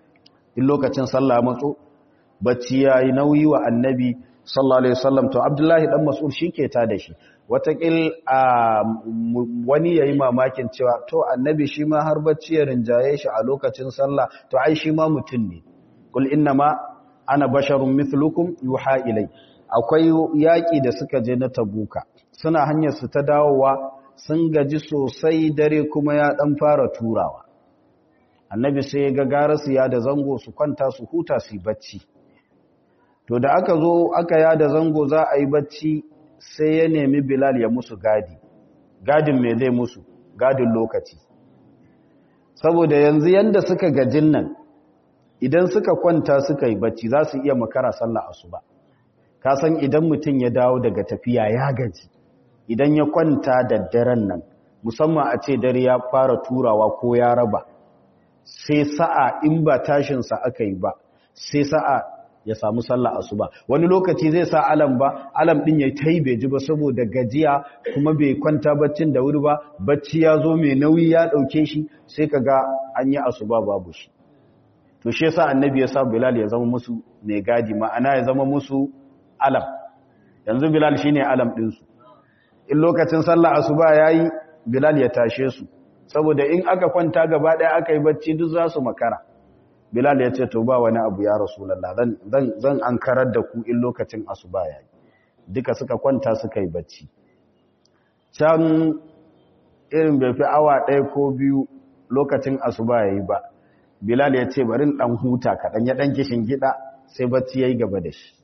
in lokacin sallah ya matso bacci yayi nauyi wa annabi sallallahu alaihi wasallam to abdullahi dan mas'ud shike ta da shi watakil a wani yayi mamakin cewa to annabi shi ma har bacci ya rinjaye shi a lokacin sallah to ai shi ma mutum ne kul innama ana basharun mithlukum yuha ilai akwai yaki da suka je na tabuka suna hanyar su ta dawowa sun gaji sosai dare kuma ya dan fara turawa annabi sai ya ga garasu ya da zango su kwanta su huta su bacci to da aka zo aka ya da zango za a yi bacci sai ya nemi bilal ya musu gadi gadin me zai musu gadin lokaci saboda yanzu yanda suka gajin nan idan suka kwanta suka yi bacci za su iya makara sallah asuba ka san idan mutum ya dawo daga tafiya ya gaji idan ya kwanta da daren nan musamman a ce dare ya fara turawa ko ya raba sai sa'a in ba tashinsa aka yi ba sai sa'a ya samu sallah asuba wani lokaci zai sa alam ba alam din yayi tai bai ji ba saboda gajiya kuma bai kwanta baccin da wuri ba bacci ya zo mai nauyi ya dauke shi sai kaga an yi asuba babu shi to shi yasa annabi ya sa bilal ya zama musu mai gadi ma'ana ya zama musu alam yanzu bilal shine alam din su in lokacin sallah asuba yayi bilal ya tashe su saboda in aka kwanta gaba daya aka yi bacci duk za su makara bilal ya ce to ba wani abu ya rasulullah zan zan zan ankarar da ku in lokacin asuba yayi duka suka kwanta suka yi bacci can irin bai fi awa ɗaya ko biyu lokacin asuba yayi ba bilal ya ce bari dan huta kaɗan ya ɗan kishin gida sai bacci yayi gaba da shi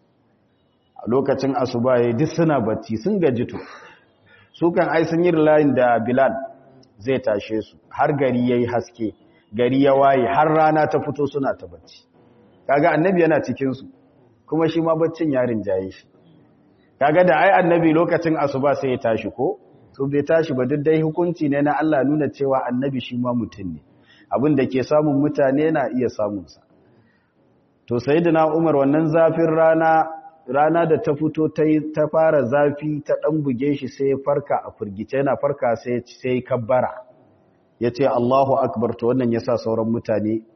a lokacin asuba yayi duk suna bacci sun gaji to su kan ai sun yi layin da bilal zai tashe su har gari yayi haske gari ya waye har rana ta fito suna ta bacci kaga annabi yana cikin su kuma shi ma baccin ya rinjaye shi kaga da ai annabi lokacin asuba sai ya tashi ko to bai tashi ba duk dai hukunci ne na Allah nuna cewa annabi shi ma mutum ne abin da ke samun mutane na iya samun sa to sayyidina Umar wannan zafin rana rana da ta fito ta ta fara zafi ta dan buge shi sai ya farka a furgice yana farka sai sai kabbara ya ce Allahu Akbar to wannan ya sa sauran mutane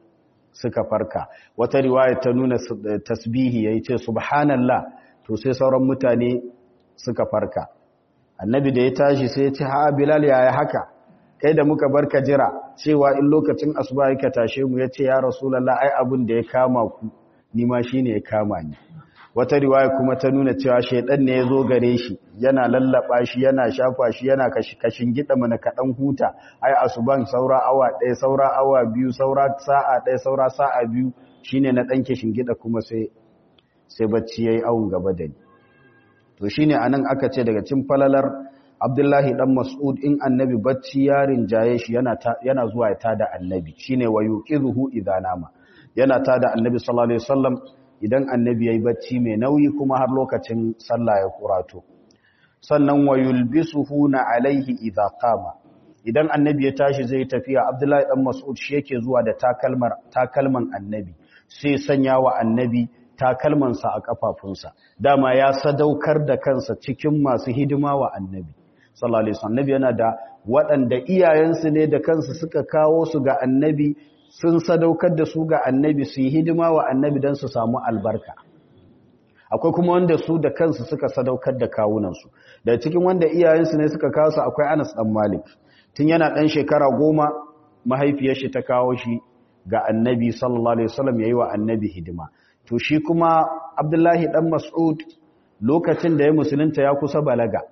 suka farka wata riwaya ta nuna tasbihi yayi ce subhanallah to sai sauran mutane suka farka annabi da ya tashi sai ya ce ha bilal yaya haka kai da muka barka jira cewa in lokacin asuba yake tashe mu yace ya rasulullah ai abin da ya kama ku ni ma shine ya kama ni wata riwaya kuma ta nuna cewa shaidan ne ya zo gare shi yana lallaba shi yana shafa shi yana kashin gida mana kaɗan huta ai asuban saura awa ɗaya saura awa biyu saura sa'a ɗaya saura sa'a biyu shine na ɗan kishin gida kuma sai sai bacci yayi awun gaba da ni to shine anan aka ce daga cin falalar Abdullahi dan Mas'ud in annabi bacci yarin jaye shi yana yana zuwa ya tada annabi shine wayuqizuhu idza nama yana tada annabi sallallahu alaihi wasallam idan annabi ya yi bacci mai nauyi kuma har lokacin sallah ya kurato sannan wa yulbisuhu na alaihi idza qama idan annabi ya tashi zai tafiya abdullahi dan mas'ud shi yake zuwa da takalmar takalman annabi sai sanya wa annabi takalmansa a kafafunsa dama ya sadaukar da kansa cikin masu hidima wa annabi sallallahu alaihi wasallam annabi yana da waɗanda iyayensu ne da kansu suka kawo su ga annabi sun sadaukar da su ga annabi su yi hidima wa annabi don su samu albarka akwai kuma wanda su da kansu suka sadaukar da kawunansu da cikin wanda iyayensu ne suka kawo su akwai anas dan malik tun yana ɗan shekara goma mahaifiyar shi ta kawo shi ga annabi sallallahu alaihi wasallam yayi wa annabi hidima to shi kuma abdullahi dan mas'ud lokacin da ya musulunta ya kusa balaga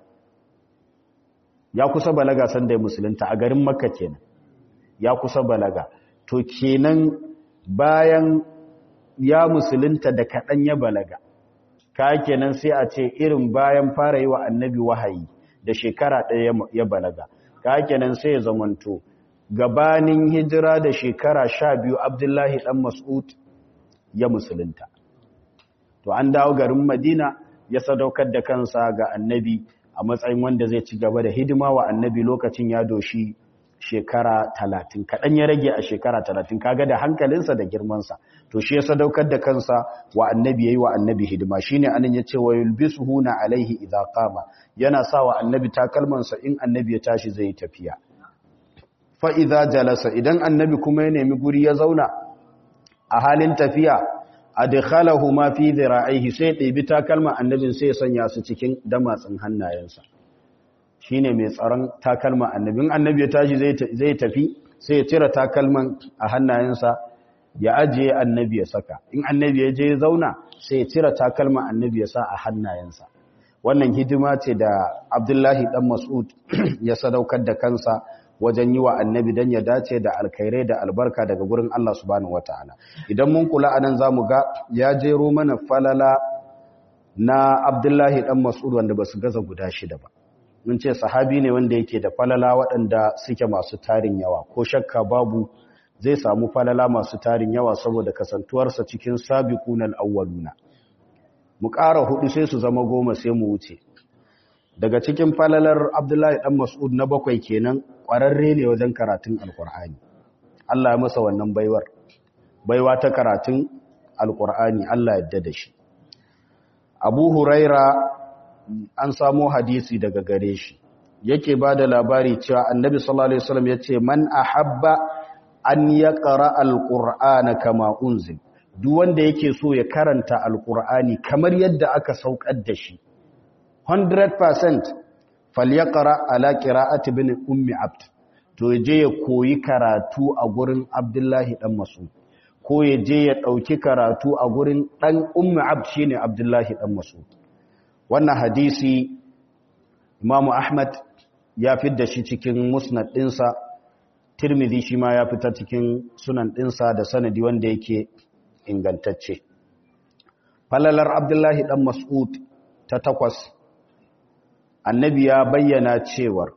ya kusa balaga san da ya musulunta a garin makka kenan ya kusa balaga to kenan bayan ya musulunta da kaɗan ya balaga ka kenan sai a ce irin bayan fara yi wa annabi wahayi da shekara ɗaya ya balaga ka kenan sai ya zamanto gabanin hijira da shekara sha biyu abdullahi ɗan mas'ud ya musulunta to an dawo garin madina ya sadaukar da kansa ga annabi a matsayin wanda zai ci gaba da hidima wa annabi lokacin ya doshi shekara talatin kaɗan ya rage a shekara talatin kaga da hankalinsa da girmansa to shi ya sadaukar da kansa wa annabi ya yi wa annabi hidima shi ne anan ya ce wa yulbisu huna alaihi idha qama yana sa wa annabi takalmansa in annabi ya tashi zai tafiya fa idza jalasa idan annabi kuma ya nemi guri ya zauna a halin tafiya adkhalahu ma fi dhira'ihi sai ɗebi takalman annabin sai ya sanya su cikin damatsin hannayensa shine mai tsaron takalman annabin annabi ya tashi zai tafi sai ya cire takalman a hannayensa ya ajiye annabi ya saka in annabi ya je ya zauna sai ya cire takalman annabi ya sa a hannayensa wannan hidima ce da abdullahi dan mas'ud ya sadaukar da kansa wajen yi wa annabi don ya dace da alkhairai da albarka daga gurin Allah subhanahu wataala idan mun kula anan zamu ga ya jero mana falala na abdullahi dan mas'ud wanda basu gaza guda shida ba mun ce sahabi ne wanda yake da falala waɗanda suke masu tarin yawa ko shakka babu zai samu falala masu tarin yawa saboda kasantuwarsa cikin sabiqunal awwaluna mu ƙara hudu sai su zama goma sai mu wuce daga cikin falalar Abdullahi dan Mas'ud na bakwai kenan ƙwararre ne wajen karatun Alƙur'ani Allah ya masa wannan baiwar baiwa ta karatun Alƙur'ani Allah ya yarda da shi Abu Huraira an samo hadisi daga gare shi yake ba da labari cewa annabi sallallahu alaihi wasallam yace man ahabba an yaqra alqur'ana kama unzil duk wanda yake so ya karanta alqur'ani kamar yadda aka saukar da shi 100% falyaqra ala qira'ati bin ummi abd to je ya koyi karatu a gurin abdullahi dan mas'ud ko ya je ya dauki karatu a gurin dan ummi abd shine abdullahi dan mas'ud wannan hadisi imamu ahmad ya da shi cikin musnad ɗinsa tirmidhi shi ma ya fita cikin sunan ɗinsa da sanadi wanda yake ingantacce falalar abdullahi ɗan mas'ud ta takwas annabi ya bayyana cewar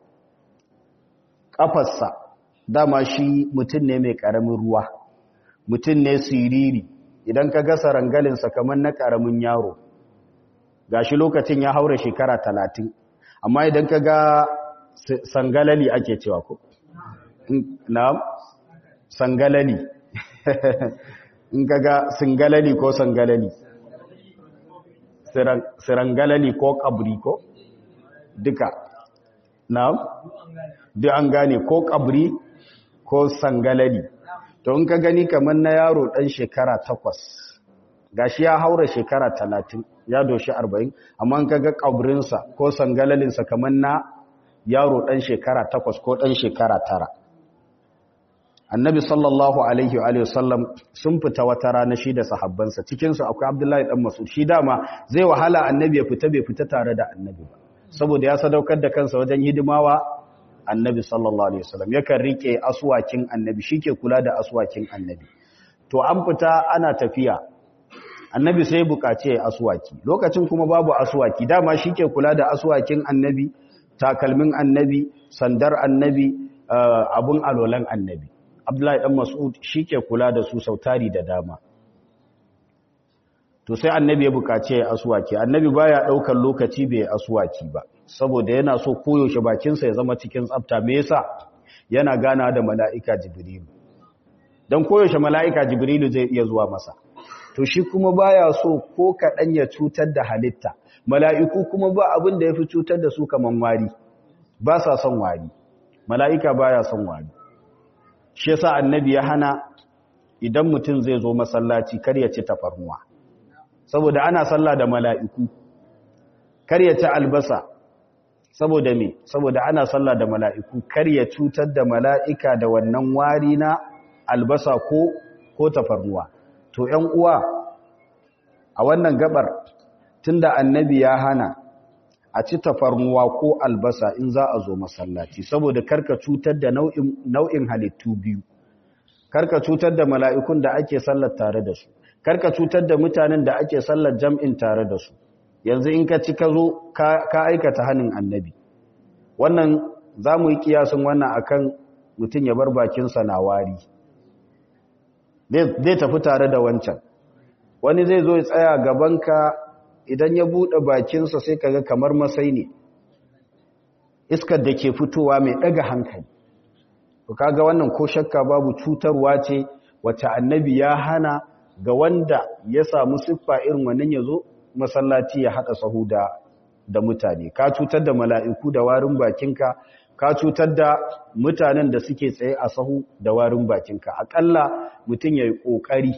ƙafarsa dama shi mutum ne mai ƙaramin ruwa mutum ne siriri idan ka gasa rangalinsa kamar na ƙaramin yaro gashi lokacin ya haura shekara talatin amma idan ka ga sangalali ake cewa ko na sangalali in ka ga singalali ko sangalali sirangalali ko kabri ko duka na duk an gane ko kabri ko sangalali to in ka gani kamar na yaro ɗan shekara takwas gashi ya haura shekara talatin ya doshi arba'in amma in ka ga ƙabrinsa ko sangalalinsa kamar na yaro ɗan shekara takwas ko ɗan shekara tara annabi sallallahu alaihi wa sallam sun fita wata rana shi da sahabbansa cikinsu akwai abdullahi ɗan masu shi dama zai wahala annabi ya fita bai fita tare da annabi ba saboda ya sadaukar da kansa wajen hidimawa annabi sallallahu alaihi wasallam yakan rike aswakin annabi shike kula da aswakin annabi to an fita ana tafiya annabi sai bukace aswaki lokacin kuma babu aswaki dama shike kula da aswakin annabi takalmin annabi sandar annabi abun alolan annabi abdullahi dan mas'ud shike kula da su sautari da dama to sai annabi ya bukace aswaki annabi baya daukar lokaci bai aswaki ba saboda yana so koyaushe bakinsa ya zama cikin tsafta me yasa yana gana da mala'ika jibrilu dan koyaushe mala'ika jibrilu zai iya zuwa masa to shi kuma baya so ko kadan ya cutar da halitta mala'iku kuma ba abin da yafi cutar da su kaman wari ba sa son wari mala'ika baya son wari shi yasa annabi ya hana idan mutum zai zo masallaci kar ya ci tafarnuwa saboda ana sallah da mala'iku kar ya ci albasa saboda me saboda ana sallah da mala'iku kar ya cutar da mala'ika da wannan wari na albasa ko ko tafarnuwa to ‘yan uwa a wannan gabar tunda annabi ya hana a ci tafarnuwa ko albasa in za a zo masallaci saboda karka cutar da nau'in halittu biyu karka cutar da mala'ikun da ake sallar tare da su karka cutar da mutanen da ake sallar jam'in tare da su yanzu in ka ci ka zo ka aikata hannun annabi wannan za mu yi kiyasin wannan akan mutum ya bar bakinsa na wari zai tafi tare da wancan wani zai zo ya tsaya gabanka idan ya buɗe bakinsa sai kaga kamar masai ne iskar da ke fitowa mai ɗaga hankali to kaga wannan ko shakka babu cutarwa ce wacce annabi ya hana ga wanda ya samu siffa irin wannan ya zo masallaci ya haɗa sahu da da mutane ka cutar da mala'iku da warin bakinka ka cutar da mutanen da suke tsaye a sahu da warin bakinka aƙalla mutum ya yi ƙoƙari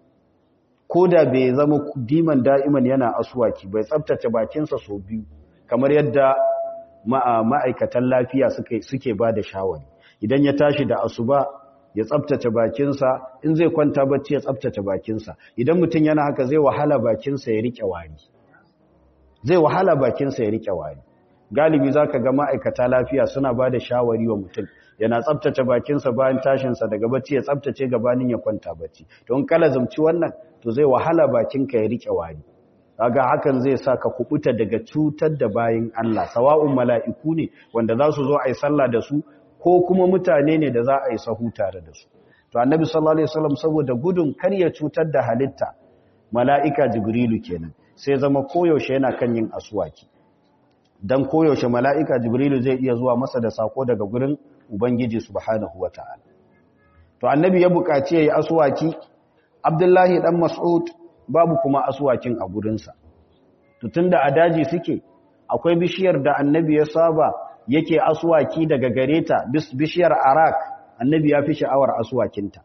ko da bai zama diman da'iman yana asuwaki bai tsabtace bakinsa sau biyu kamar yadda ma'aikatan lafiya suke ba da shawari idan ya tashi da asuba ya tsabtace bakinsa in zai kwanta bacci ya tsabtace bakinsa idan mutum yana haka zai wahala bakinsa ya rike wari zai wahala bakinsa ya rike wari galibi zaka ga ma'aikata lafiya suna ba da shawari wa mutum yana tsabtace bakinsa bayan tashinsa daga bacci ya tsabtace gabanin ya kwanta bacci don kala zamci wannan to zai wahala bakinka ya rike wari kaga hakan zai sa ka kubuta daga cutar da bayin Allah sawa'un mala'iku ne wanda za su zo a yi sallah da su ko kuma mutane ne da za a yi sahu tare da su to annabi sallallahu alaihi wasallam saboda gudun kar ya cutar da halitta mala'ika jibrilu kenan sai zama koyaushe yana kan yin aswaki dan koyaushe mala'ika jibrilu zai iya zuwa masa da sako daga gurin ubangiji subhanahu wataala to annabi ya buƙaci yayi aswaki abdullahi dan mas'ud babu kuma aswakin a gurinsa to tunda a daji suke akwai bishiyar da annabi ya saba yake aswaki daga gareta bishiyar arak annabi ya fi sha'awar aswakinta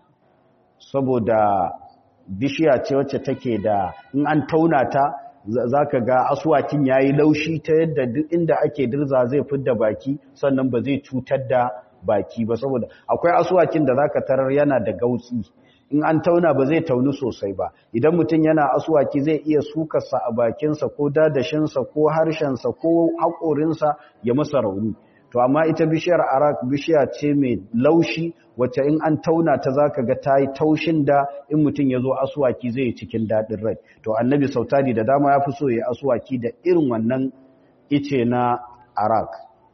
saboda bishiya ce wacce take da in an tauna ta zaka ga aswakin yayi laushi ta yadda duk inda ake dirza zai fidda baki sannan ba zai cutar da baki ba saboda akwai aswakin da zaka tarar yana da gautsi in an tauna ba zai tauni sosai ba idan mutum yana aswaki zai iya sukarsa a bakinsa ko dadashinsa ko harshensa ko haƙorinsa ya masa rauni to amma ita bishiyar arak bishiya ce mai laushi wacce in an tauna ta zaka ga ta yi taushin da in mutum ya zo aswaki zai cikin daɗin rai to annabi sautari da dama ya fi so ya aswaki da irin wannan ice na arak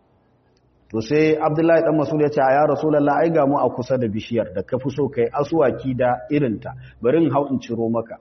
to sai abdullahi dan masul ya ce ya rasulullah ai ga mu a kusa da bishiyar da ka fi so kai aswaki da irinta bari in hau in ciro maka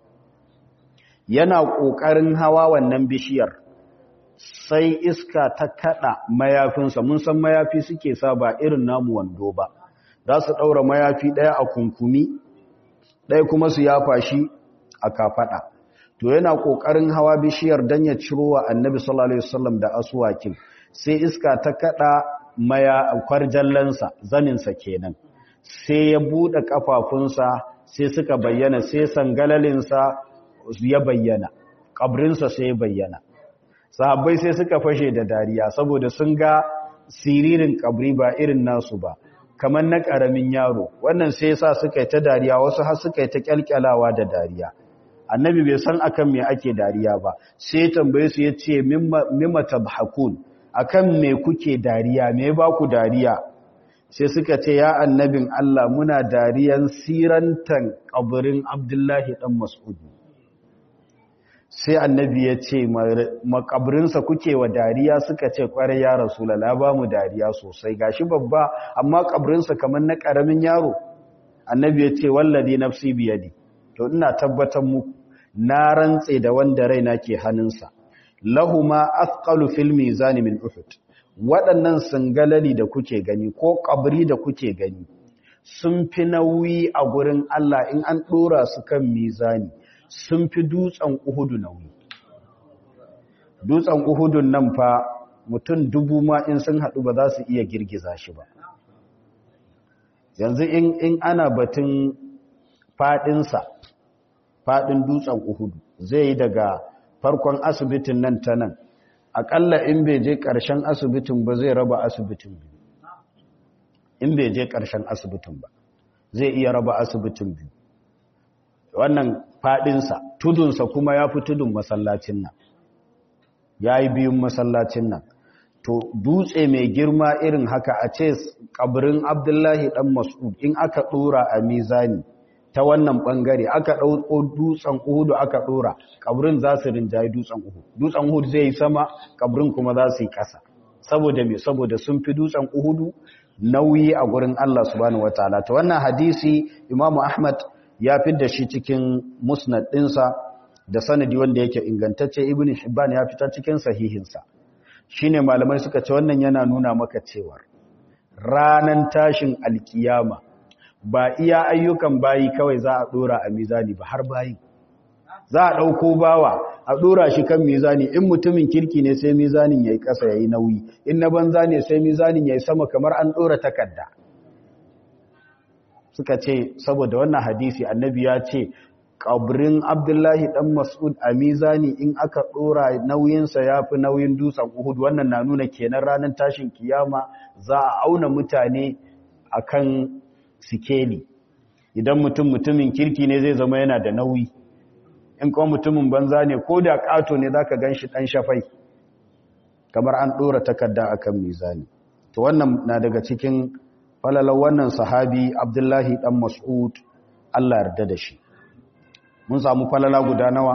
yana kokarin hawa wannan bishiyar sai iska ta kada mayafinsa mun san mayafi suke sa ba irin namu wando ba za su daura mayafi daya a kunkumi daya kuma su yafa shi a kafada to yana kokarin hawa bishiyar dan ya ciro wa annabi sallallahu alaihi wasallam da aswakin sai iska ta kada maya kwarjallansa zaninsa kenan sai ya buɗe ƙafafunsa sai suka bayyana sai sangalalinsa ya bayyana ƙabrinsa sai ya bayyana sahabbai sai suka fashe da dariya saboda sun ga siririn ƙabri ba irin nasu ba kamar na ƙaramin yaro wannan sai sa suka yi ta dariya wasu har suka yi ta ƙyalƙyalawa da dariya annabi bai san akan me ake dariya ba sai tambaye su ya ce mimma tabhakun akan me kuke dariya me ba ku dariya sai suka ce ya annabin Allah muna dariyan sirantan kaburin Abdullahi dan Mas'ud sai annabi ya ce makaburinsa kuke wa dariya suka ce kwarai ya rasulullah ba mu dariya sosai gashi babba amma kaburinsa kamar na karamin yaro annabi ya ce wallazi nafsi biyadi to ina tabbatar muku na rantse da wanda raina ke hannunsa lahuma athqalu fil mizan min uhud waɗannan sangalali da kuke gani ko kabri da kuke gani sun fi nauyi a gurin Allah in an dora su kan mizani sun fi dutsen uhudu nauyi dutsen uhudun nan fa mutum dubu ma in sun haɗu ba za su iya girgiza shi ba yanzu in ana batun faɗinsa faɗin dutsen uhudu zai yi daga farkon asibitin nan ta nan aƙalla in bai je ƙarshen asibitin ba zai raba asibitin biyu in bai je ƙarshen asibitin ba zai iya raba asibitin biyu wannan faɗinsa tudunsa kuma ya fi tudun masallacin nan ya yi biyun masallacin nan to dutse mai girma irin haka a ce ƙabirin abdullahi ɗan mas'ud in aka ɗora a mizani ta wannan bangare aka ɗauko dutsen uhudu aka ɗora ƙabrin za su rinjaye dutsen uhudu dutsen uhudu zai yi sama ƙabrin kuma za su yi ƙasa saboda me saboda sun fi dutsen uhudu nauyi a gurin Allah subhanahu wataala ta wannan hadisi Imam Ahmad ya da shi cikin musnad ɗinsa da sanadi wanda yake ingantacce Ibn Hibban ya fita cikin sahihinsa shine malamai suka ce wannan yana nuna maka cewa ranan tashin alkiyama ba iya ayyukan bayi kawai za a dora a mizani ba har bayi za a ɗauko bawa a dora shi kan mizani in mutumin kirki ne sai mizanin ya yi ƙasa ya yi nauyi in na banza ne sai mizanin ya yi sama kamar an ɗora takarda suka ce saboda wannan hadisi annabi ya ce ƙabrin abdullahi ɗan mas'ud a mizani in aka ɗora nauyinsa ya fi nauyin dutsen uhud wannan na nuna kenan ranar tashin kiyama za a auna mutane akan sikeli idan mutum mutumin kirki ne zai zama yana da nauyi in kuma mutumin banza ne ko da ƙato ne za ka gan shi ɗan shafai kamar an ɗora takarda a kan mizani to wannan na daga cikin falalar wannan sahabi abdullahi ɗan mas'ud allah yarda da shi mun samu falala guda nawa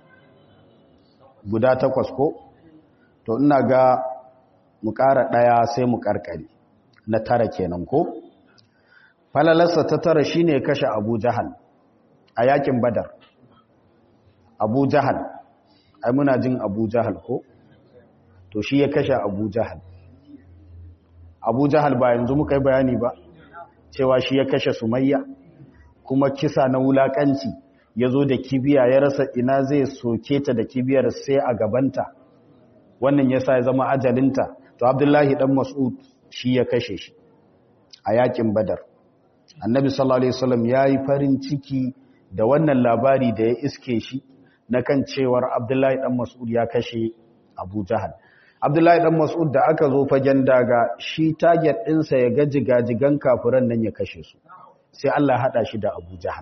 guda takwas ko to ina ga mu ƙara ɗaya sai mu ƙarƙari na tara kenan ko falalarsa ta tara shi ne kashe abu jahal a yakin badar abu jahal ai muna jin abu jahal ko to shi ya kashe abu jahal abu jahal ba yanzu muka yi bayani ba cewa shi ya kashe sumayya kuma kisa na wulakanci ya zo da kibiya ya rasa ina zai soke ta da kibiyar sai a gabanta wannan ya sa ya zama ajalinta to abdullahi dan mas'ud shi ya kashe shi a yakin badar annabi sallallahu alaihi wasallam yayi farin ciki da wannan labari da ya iske shi na kan cewar abdullahi dan mas'ud ya kashe abu jahal abdullahi dan mas'ud da aka zo fagen daga shi target ɗinsa ya ga jigajigan kafiran nan ya kashe su sai Allah ya hada shi da abu jahal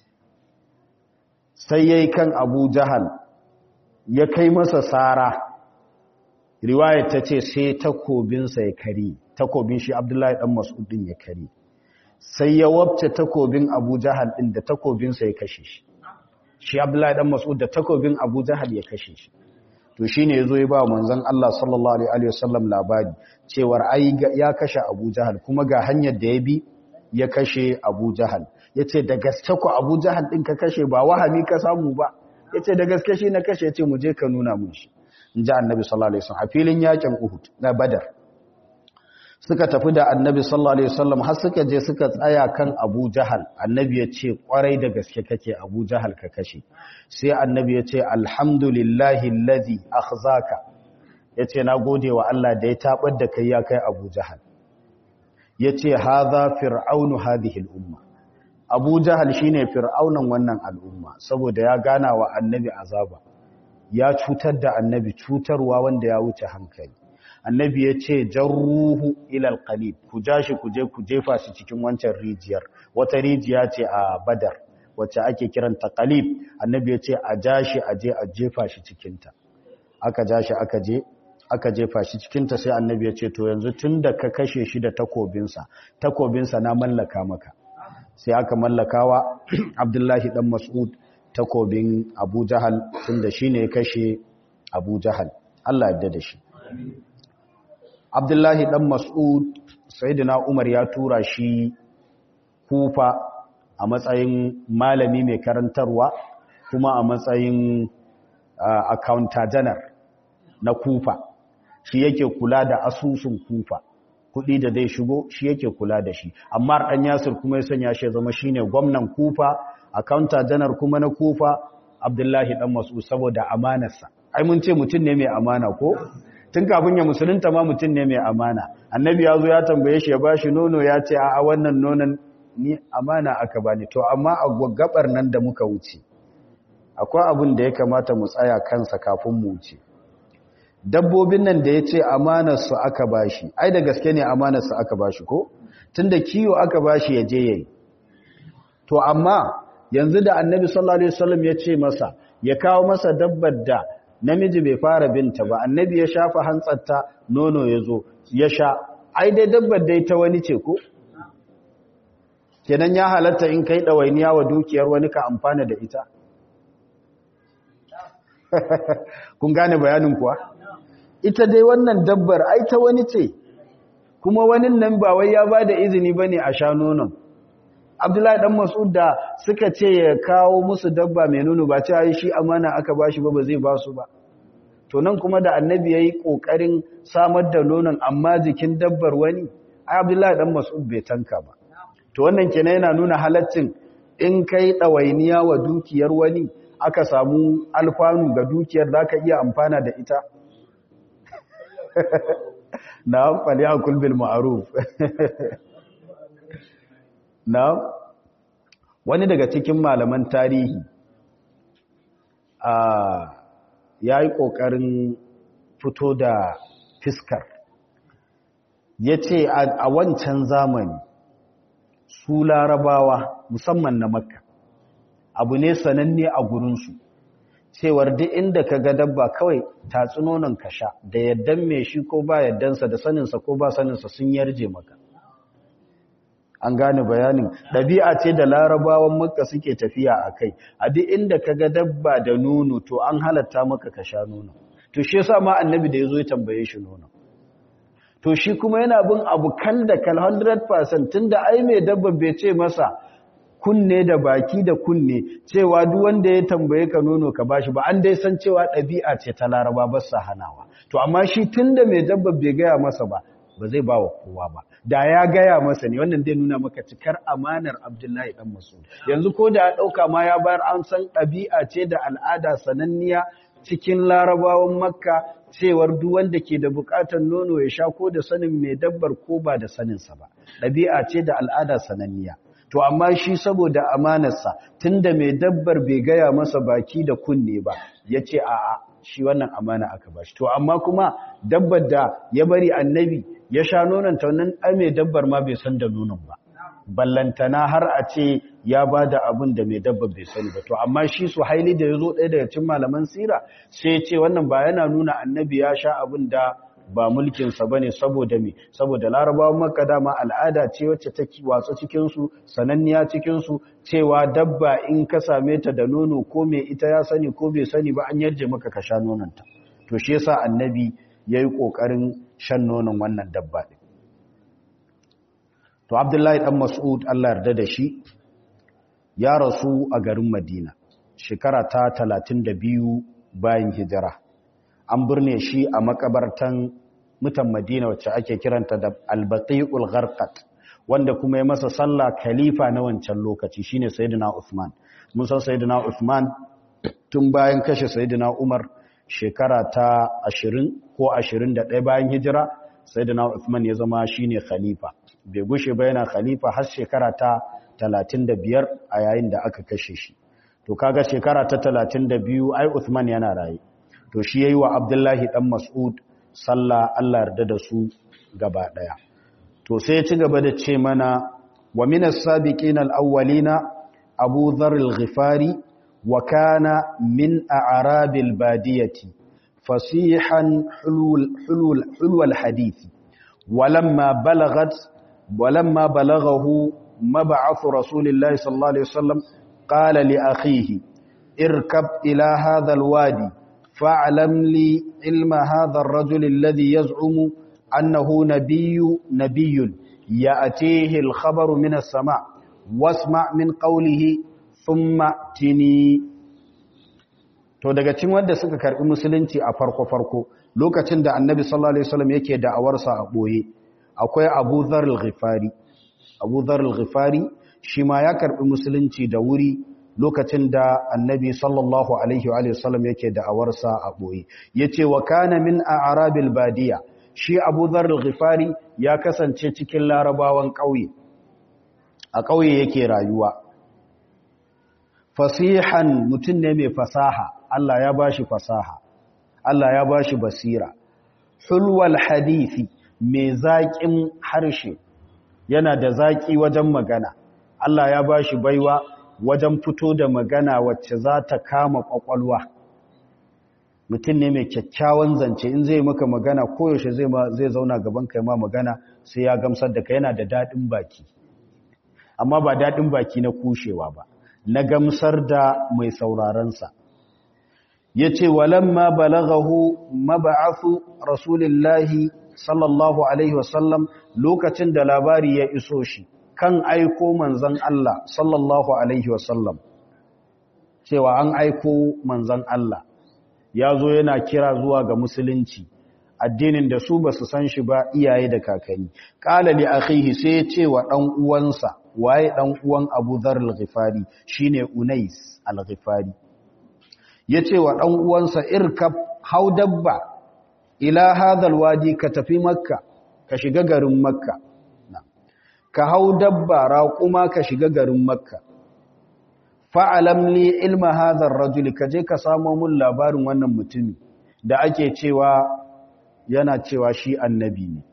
sai yayi kan abu jahal ya kai masa sara riwayar ta ce sai takobinsa ya kari takobin shi abdullahi dan mas'ud din ya kari sai ya wabce takobin abu jahal din da takobinsa ya kashe shi shi abdullahi dan mas'ud da takobin abu jahal ya kashe shi to shine yazo ya ba manzon Allah sallallahu alaihi wasallam labari cewar ai ya kashe abu jahal kuma ga hanyar da ya bi ya kashe abu jahal yace da gaske ku abu jahal din ka kashe ba wahami ka samu ba yace da gaske shi na kashe yace mu je ka nuna mun shi inji annabi sallallahu alaihi wasallam a filin yakin uhud na badar suka tafi da annabi sallallahu alaihi wasallam har suka je suka tsaya kan Abu Jahal annabi ya ce kwarai da gaske kake Abu Jahal ka kashe sai annabi ya ce alhamdulillahi allazi akhzaka yace na gode wa Allah da ya tabar da kai ya kai Abu Jahal yace hadha fir'aunu hadhihi al-umma Abu Jahal shine fir'aunan wannan al'umma saboda ya gana wa annabi azaba ya cutar da annabi cutarwa wanda ya wuce hankali annabi ya ce jarruhu ilal qalib ku jashi ku je ku jefa shi cikin wancan rijiyar wata rijiya ce a badar wacce ake kiranta qalib annabi ya ce a jashi a je a jefa shi cikinta aka jashi aka je aka jefa shi cikinta sai annabi ya ce to yanzu tunda ka kashe shi da takobinsa takobinsa na mallaka maka sai aka mallakawa abdullahi dan mas'ud takobin abu jahal tunda shine ya kashe abu jahal Allah ya da shi abdullahi dan mas'ud sayyidina umar ya tura shi kufa a matsayin malami mai karantarwa kuma a matsayin accountant general na kufa shi yake kula da asusun kufa kudi da zai shigo shi yake kula da shi amma dan yasir kuma ya sanya shi zama shine gwamnan kufa accountant general kuma na kufa abdullahi dan mas'ud saboda amanarsa ai mun ce mutum ne mai amana ko tun kafin ya musulunta ma mutum ne mai amana annabi ya zo ya tambaye shi ya bashi nono ya ce a wannan nonon ni amana aka bani to amma a gabar nan da muka wuce akwai abin da ya kamata mu tsaya kansa kafin mu wuce dabbobin nan da ya ce amanarsu aka bashi ai da gaske ne amanarsu aka bashi ko tunda kiyo aka bashi ya je yayi to amma yanzu da annabi sallallahu alaihi wasallam ya ce masa ya kawo masa dabbar da namiji bai fara binta ba annabi ya shafa hantsarta nono ya zo ya sha ai dai dabbar dai ta wani ce ko kenan ya halatta in kai ɗawainiya wa dukiyar wani ka amfana da ita kun gane bayanin kuwa ita dai wannan dabbar ai ta wani ce kuma wani nan ba wai ya ba da izini ba ne a sha nonon abdullahi dan mas'ud da suka ce ya kawo musu dabba mai nono ba ce ai shi amana aka bashi ba ba zai ba su ba to nan kuma da annabi yayi kokarin samar da nonon amma jikin dabbar wani ai abdullahi dan mas'ud bai tanka ba to wannan kenan yana nuna halaccin in kai dawainiya wa dukiyar wani aka samu alfanu ga dukiyar zaka iya amfana da ita na'am falyakul bil ma'ruf na'am wani daga cikin malaman tarihi a yayi kokarin fito da fiskar yace a wancan zamani su larabawa musamman na makka abu ne sananne a gurinsu cewar duk inda ka ga dabba kawai tatsunonin ka sha da yaddan mai shi ko ba yaddansa da saninsa ko ba saninsa sun yarje maka an gane bayanin ɗabi'a ce da larabawan makka suke tafiya a kai a duk inda ka ga dabba da nono to an halatta maka ka sha nono to shi yasa ma annabi da ya zo ya tambaye shi nono to shi kuma yana bin abu kal da kal 100% tunda ai mai dabba bai ce masa kunne da baki da kunne cewa duk wanda ya tambaye ka nono ka bashi ba an dai san cewa ɗabi'a ce ta laraba ba sa hanawa to amma shi tunda mai dabba bai gaya masa ba ba zai ba wa kowa ba da ya gaya masa ne wannan zai nuna maka cikar amanar abdullahi dan masud yanzu ko da ya ɗauka ma ya bayar an san ɗabi'a ce da al'ada sananniya cikin larabawan makka cewar duk wanda ke da bukatar nono ya sha ko da sanin mai dabbar ko ba da saninsa ba ɗabi'a ce da al'ada sananniya to amma shi saboda amanarsa tunda mai dabbar bai gaya masa baki da kunne ba ya ce a'a shi wannan amana aka bashi to amma kuma dabbar da ya bari annabi ya sha nonon ta wannan ai mai dabbar ma bai san da nonon ba ballantana har a ce ya ba da abin da mai dabba bai sani ba to amma shi su haili da ya zo ɗaya daga cin malaman sira sai ya ce wannan ba yana nuna annabi ya sha abin da ba mulkinsa ba ne saboda me saboda larabawan makka dama al'ada ce wacce ta watsa cikinsu sananniya cikinsu cewa dabba in ka same ta da nono ko mai ita ya sani ko bai sani ba an yarje maka ka sha nononta to shi yasa annabi ya yi ƙoƙarin shan nonon wannan dabba ɗin to abdullahi ɗan mas'ud allah yarda da shi ya rasu a garin madina shekara ta talatin da biyu bayan hijira an birne shi a makabartan mutan madina wacce ake kiranta da albaqi'ul gharqat wanda kuma ya masa sallah khalifa na wancan lokaci shine sayyidina Uthman mun san sayyidina Uthman tun bayan kashe sayyidina Umar shekara ta 20 ko 21 bayan hijira sayyidina Uthman ya zama shine khalifa bai gushe ba yana khalifa har shekara ta 35 a yayin da aka kashe shi to kaga shekara ta 32 ai Uthman yana raye to shi yayi wa Abdullahi dan Mas'ud sallah Allah yarda da su gaba daya to sai ya ci gaba da ce mana wa minas sabiqina al-awwalina Abu Dharr al-Ghifari wa kana min a'rabil badiyati fasihan hulul hulul hulul hadith walamma balagat walamma balaghahu mab'ath rasulillahi sallallahu alaihi wasallam qala li akhihi irkab ila hadha al-wadi fa'lam li ilma hadha ar-rajul alladhi yaz'umu annahu nabiyyu nabiyyun ya'tihi al-khabaru min as-sama' wasma' min qawlihi thumma tini to daga cikin wanda suka karbi musulunci a farko farko lokacin da annabi sallallahu alaihi wasallam yake da'awarsa a boye akwai Abu Dharr al-Ghifari Abu Dharr al-Ghifari shi ma ya karbi musulunci da wuri lokacin da annabi sallallahu alaihi wa sallam yake da'awarsa a boye yace wa kana min a'rabil badiya shi Abu Dharr al-Ghifari ya kasance cikin larabawan ƙauye a ƙauye yake rayuwa fasihan mutum ne mai fasaha Allah ya bashi fasaha Allah ya bashi basira hulwal hadisi mai zaƙin harshe yana da zaƙi wajen magana Allah ya bashi baiwa wajen fito da magana wacce za ta kama ƙwaƙwalwa mutum ne mai kyakkyawan zance in zai maka magana koyaushe zai zai zauna gaban kai ma magana sai ya gamsar da ka yana da daɗin baki amma ba daɗin baki na kushewa ba na gamsar da mai saurarensa ya ce walamma balagahu maba'afu rasulillahi sallallahu alaihi wasallam lokacin da labari ya iso shi kan aiko manzan Allah sallallahu alaihi wasallam cewa an aiko manzan Allah ya zo yana kira zuwa ga musulunci addinin da su ba su san shi ba iyaye da kakanni ƙala li akhihi sai ya ce wa ɗan uwansa waye ɗan uwan abu dhar al-ghifari shine unais al-ghifari ya ce wa ɗan uwansa irkab hau dabba ila hadal wadi ka tafi makka ka shiga garin makka ka hau dabba raƙuma ka shiga garin makka fa'alam li ilma hadar rajuli ka je ka samo mun labarin wannan mutumi da ake cewa yana cewa shi annabi ne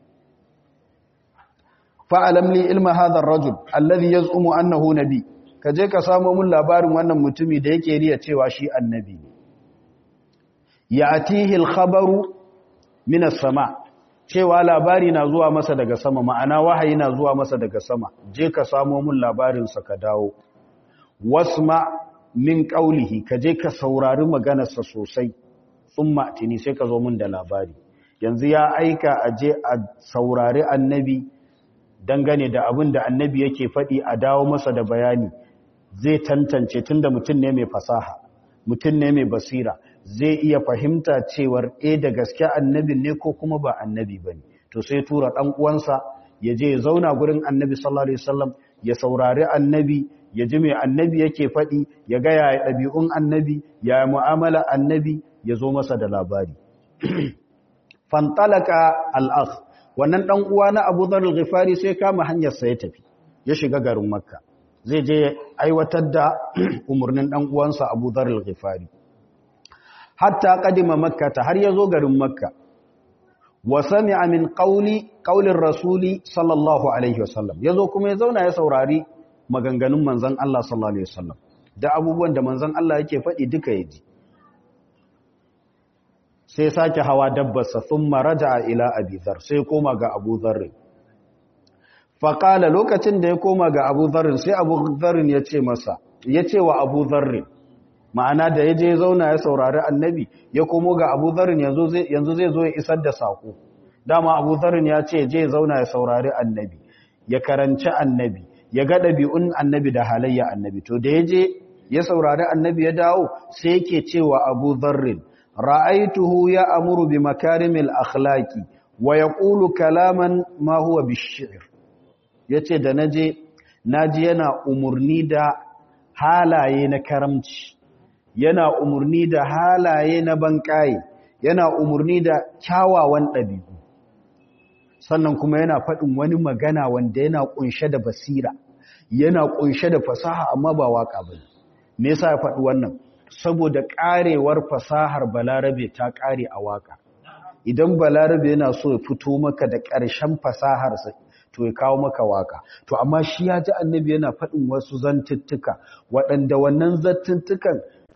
fa'alam li ilma hadar rajul allazi yaz'umu annahu nabi ka je ka samo mun labarin wannan mutumi da yake riya cewa shi annabi ne ya atihi al-khabaru min as-sama cewa labari na zuwa masa daga sama ma'ana wahayi na zuwa masa daga sama je ka samo mun labarin sa ka dawo wasma min qawlihi ka je ka saurari maganar sa sosai thumma tini sai ka zo mun da labari yanzu ya aika a je a saurari annabi dangane da abin da annabi yake faɗi a dawo masa da bayani zai tantance tunda mutum ne mai fasaha mutum ne mai basira zai iya fahimta cewar e da gaske annabin ne ko kuma ba annabi bane to sai tura dan uwansa ya je ya zauna gurin annabi sallallahu alaihi wasallam ya saurari annabi ya ji mai annabi yake faɗi ya ga yaya ɗabi'un annabi ya mu'amala annabi ya zo masa da labari fantalaka al-akh wannan dan uwa na Abu Dharr al-Ghifari sai kama hanyar sa ya tafi ya shiga garin Makka zai je aiwatar da umurnin dan uwansa Abu Dharr al-Ghifari hatta qadima Makka ta har yazo garin Makka wa sami'a min qawli qawlir rasuli sallallahu alaihi wasallam yazo kuma ya zauna ya saurari maganganun manzon Allah sallallahu alaihi wasallam da abubuwan da manzon Allah yake faɗi duka yaji sai sake hawa dabbarsa sun maraja ila abizar sai koma ga abu zarrin faƙala lokacin da ya koma ga abu zarrin sai abu zarrin ya ce masa ya ce wa abu zarrin ma'ana da ya je zauna ya saurari annabi ya komo ga abu zarrin yanzu zai zo ya isar da saƙo dama abu zarrin ya ce je zauna ya saurari annabi ya karanci annabi ya ga ɗabi'un annabi da halayya annabi to da ya je ya saurari annabi ya dawo sai yake cewa abu zarrin ra'aituhu ya amuru bi makarimil akhlaqi wa yaqulu kalaman ma huwa bish-shi'r yace da naje naji yana umurni da halaye na karamci yana umurni da halaye na bankaye yana umurni da kyawawan dabi'u sannan kuma yana faɗin wani magana wanda yana ƙunshe da basira yana ƙunshe da fasaha amma ba waka ba me yasa ya faɗi wannan saboda ƙarewar fasahar balarabe ta ƙare a waka idan balarabe yana so ya fito maka da ƙarshen fasaharsa to ya kawo maka waka to amma shi ya ji annabi yana faɗin wasu zantuttuka waɗanda wannan zantuttukan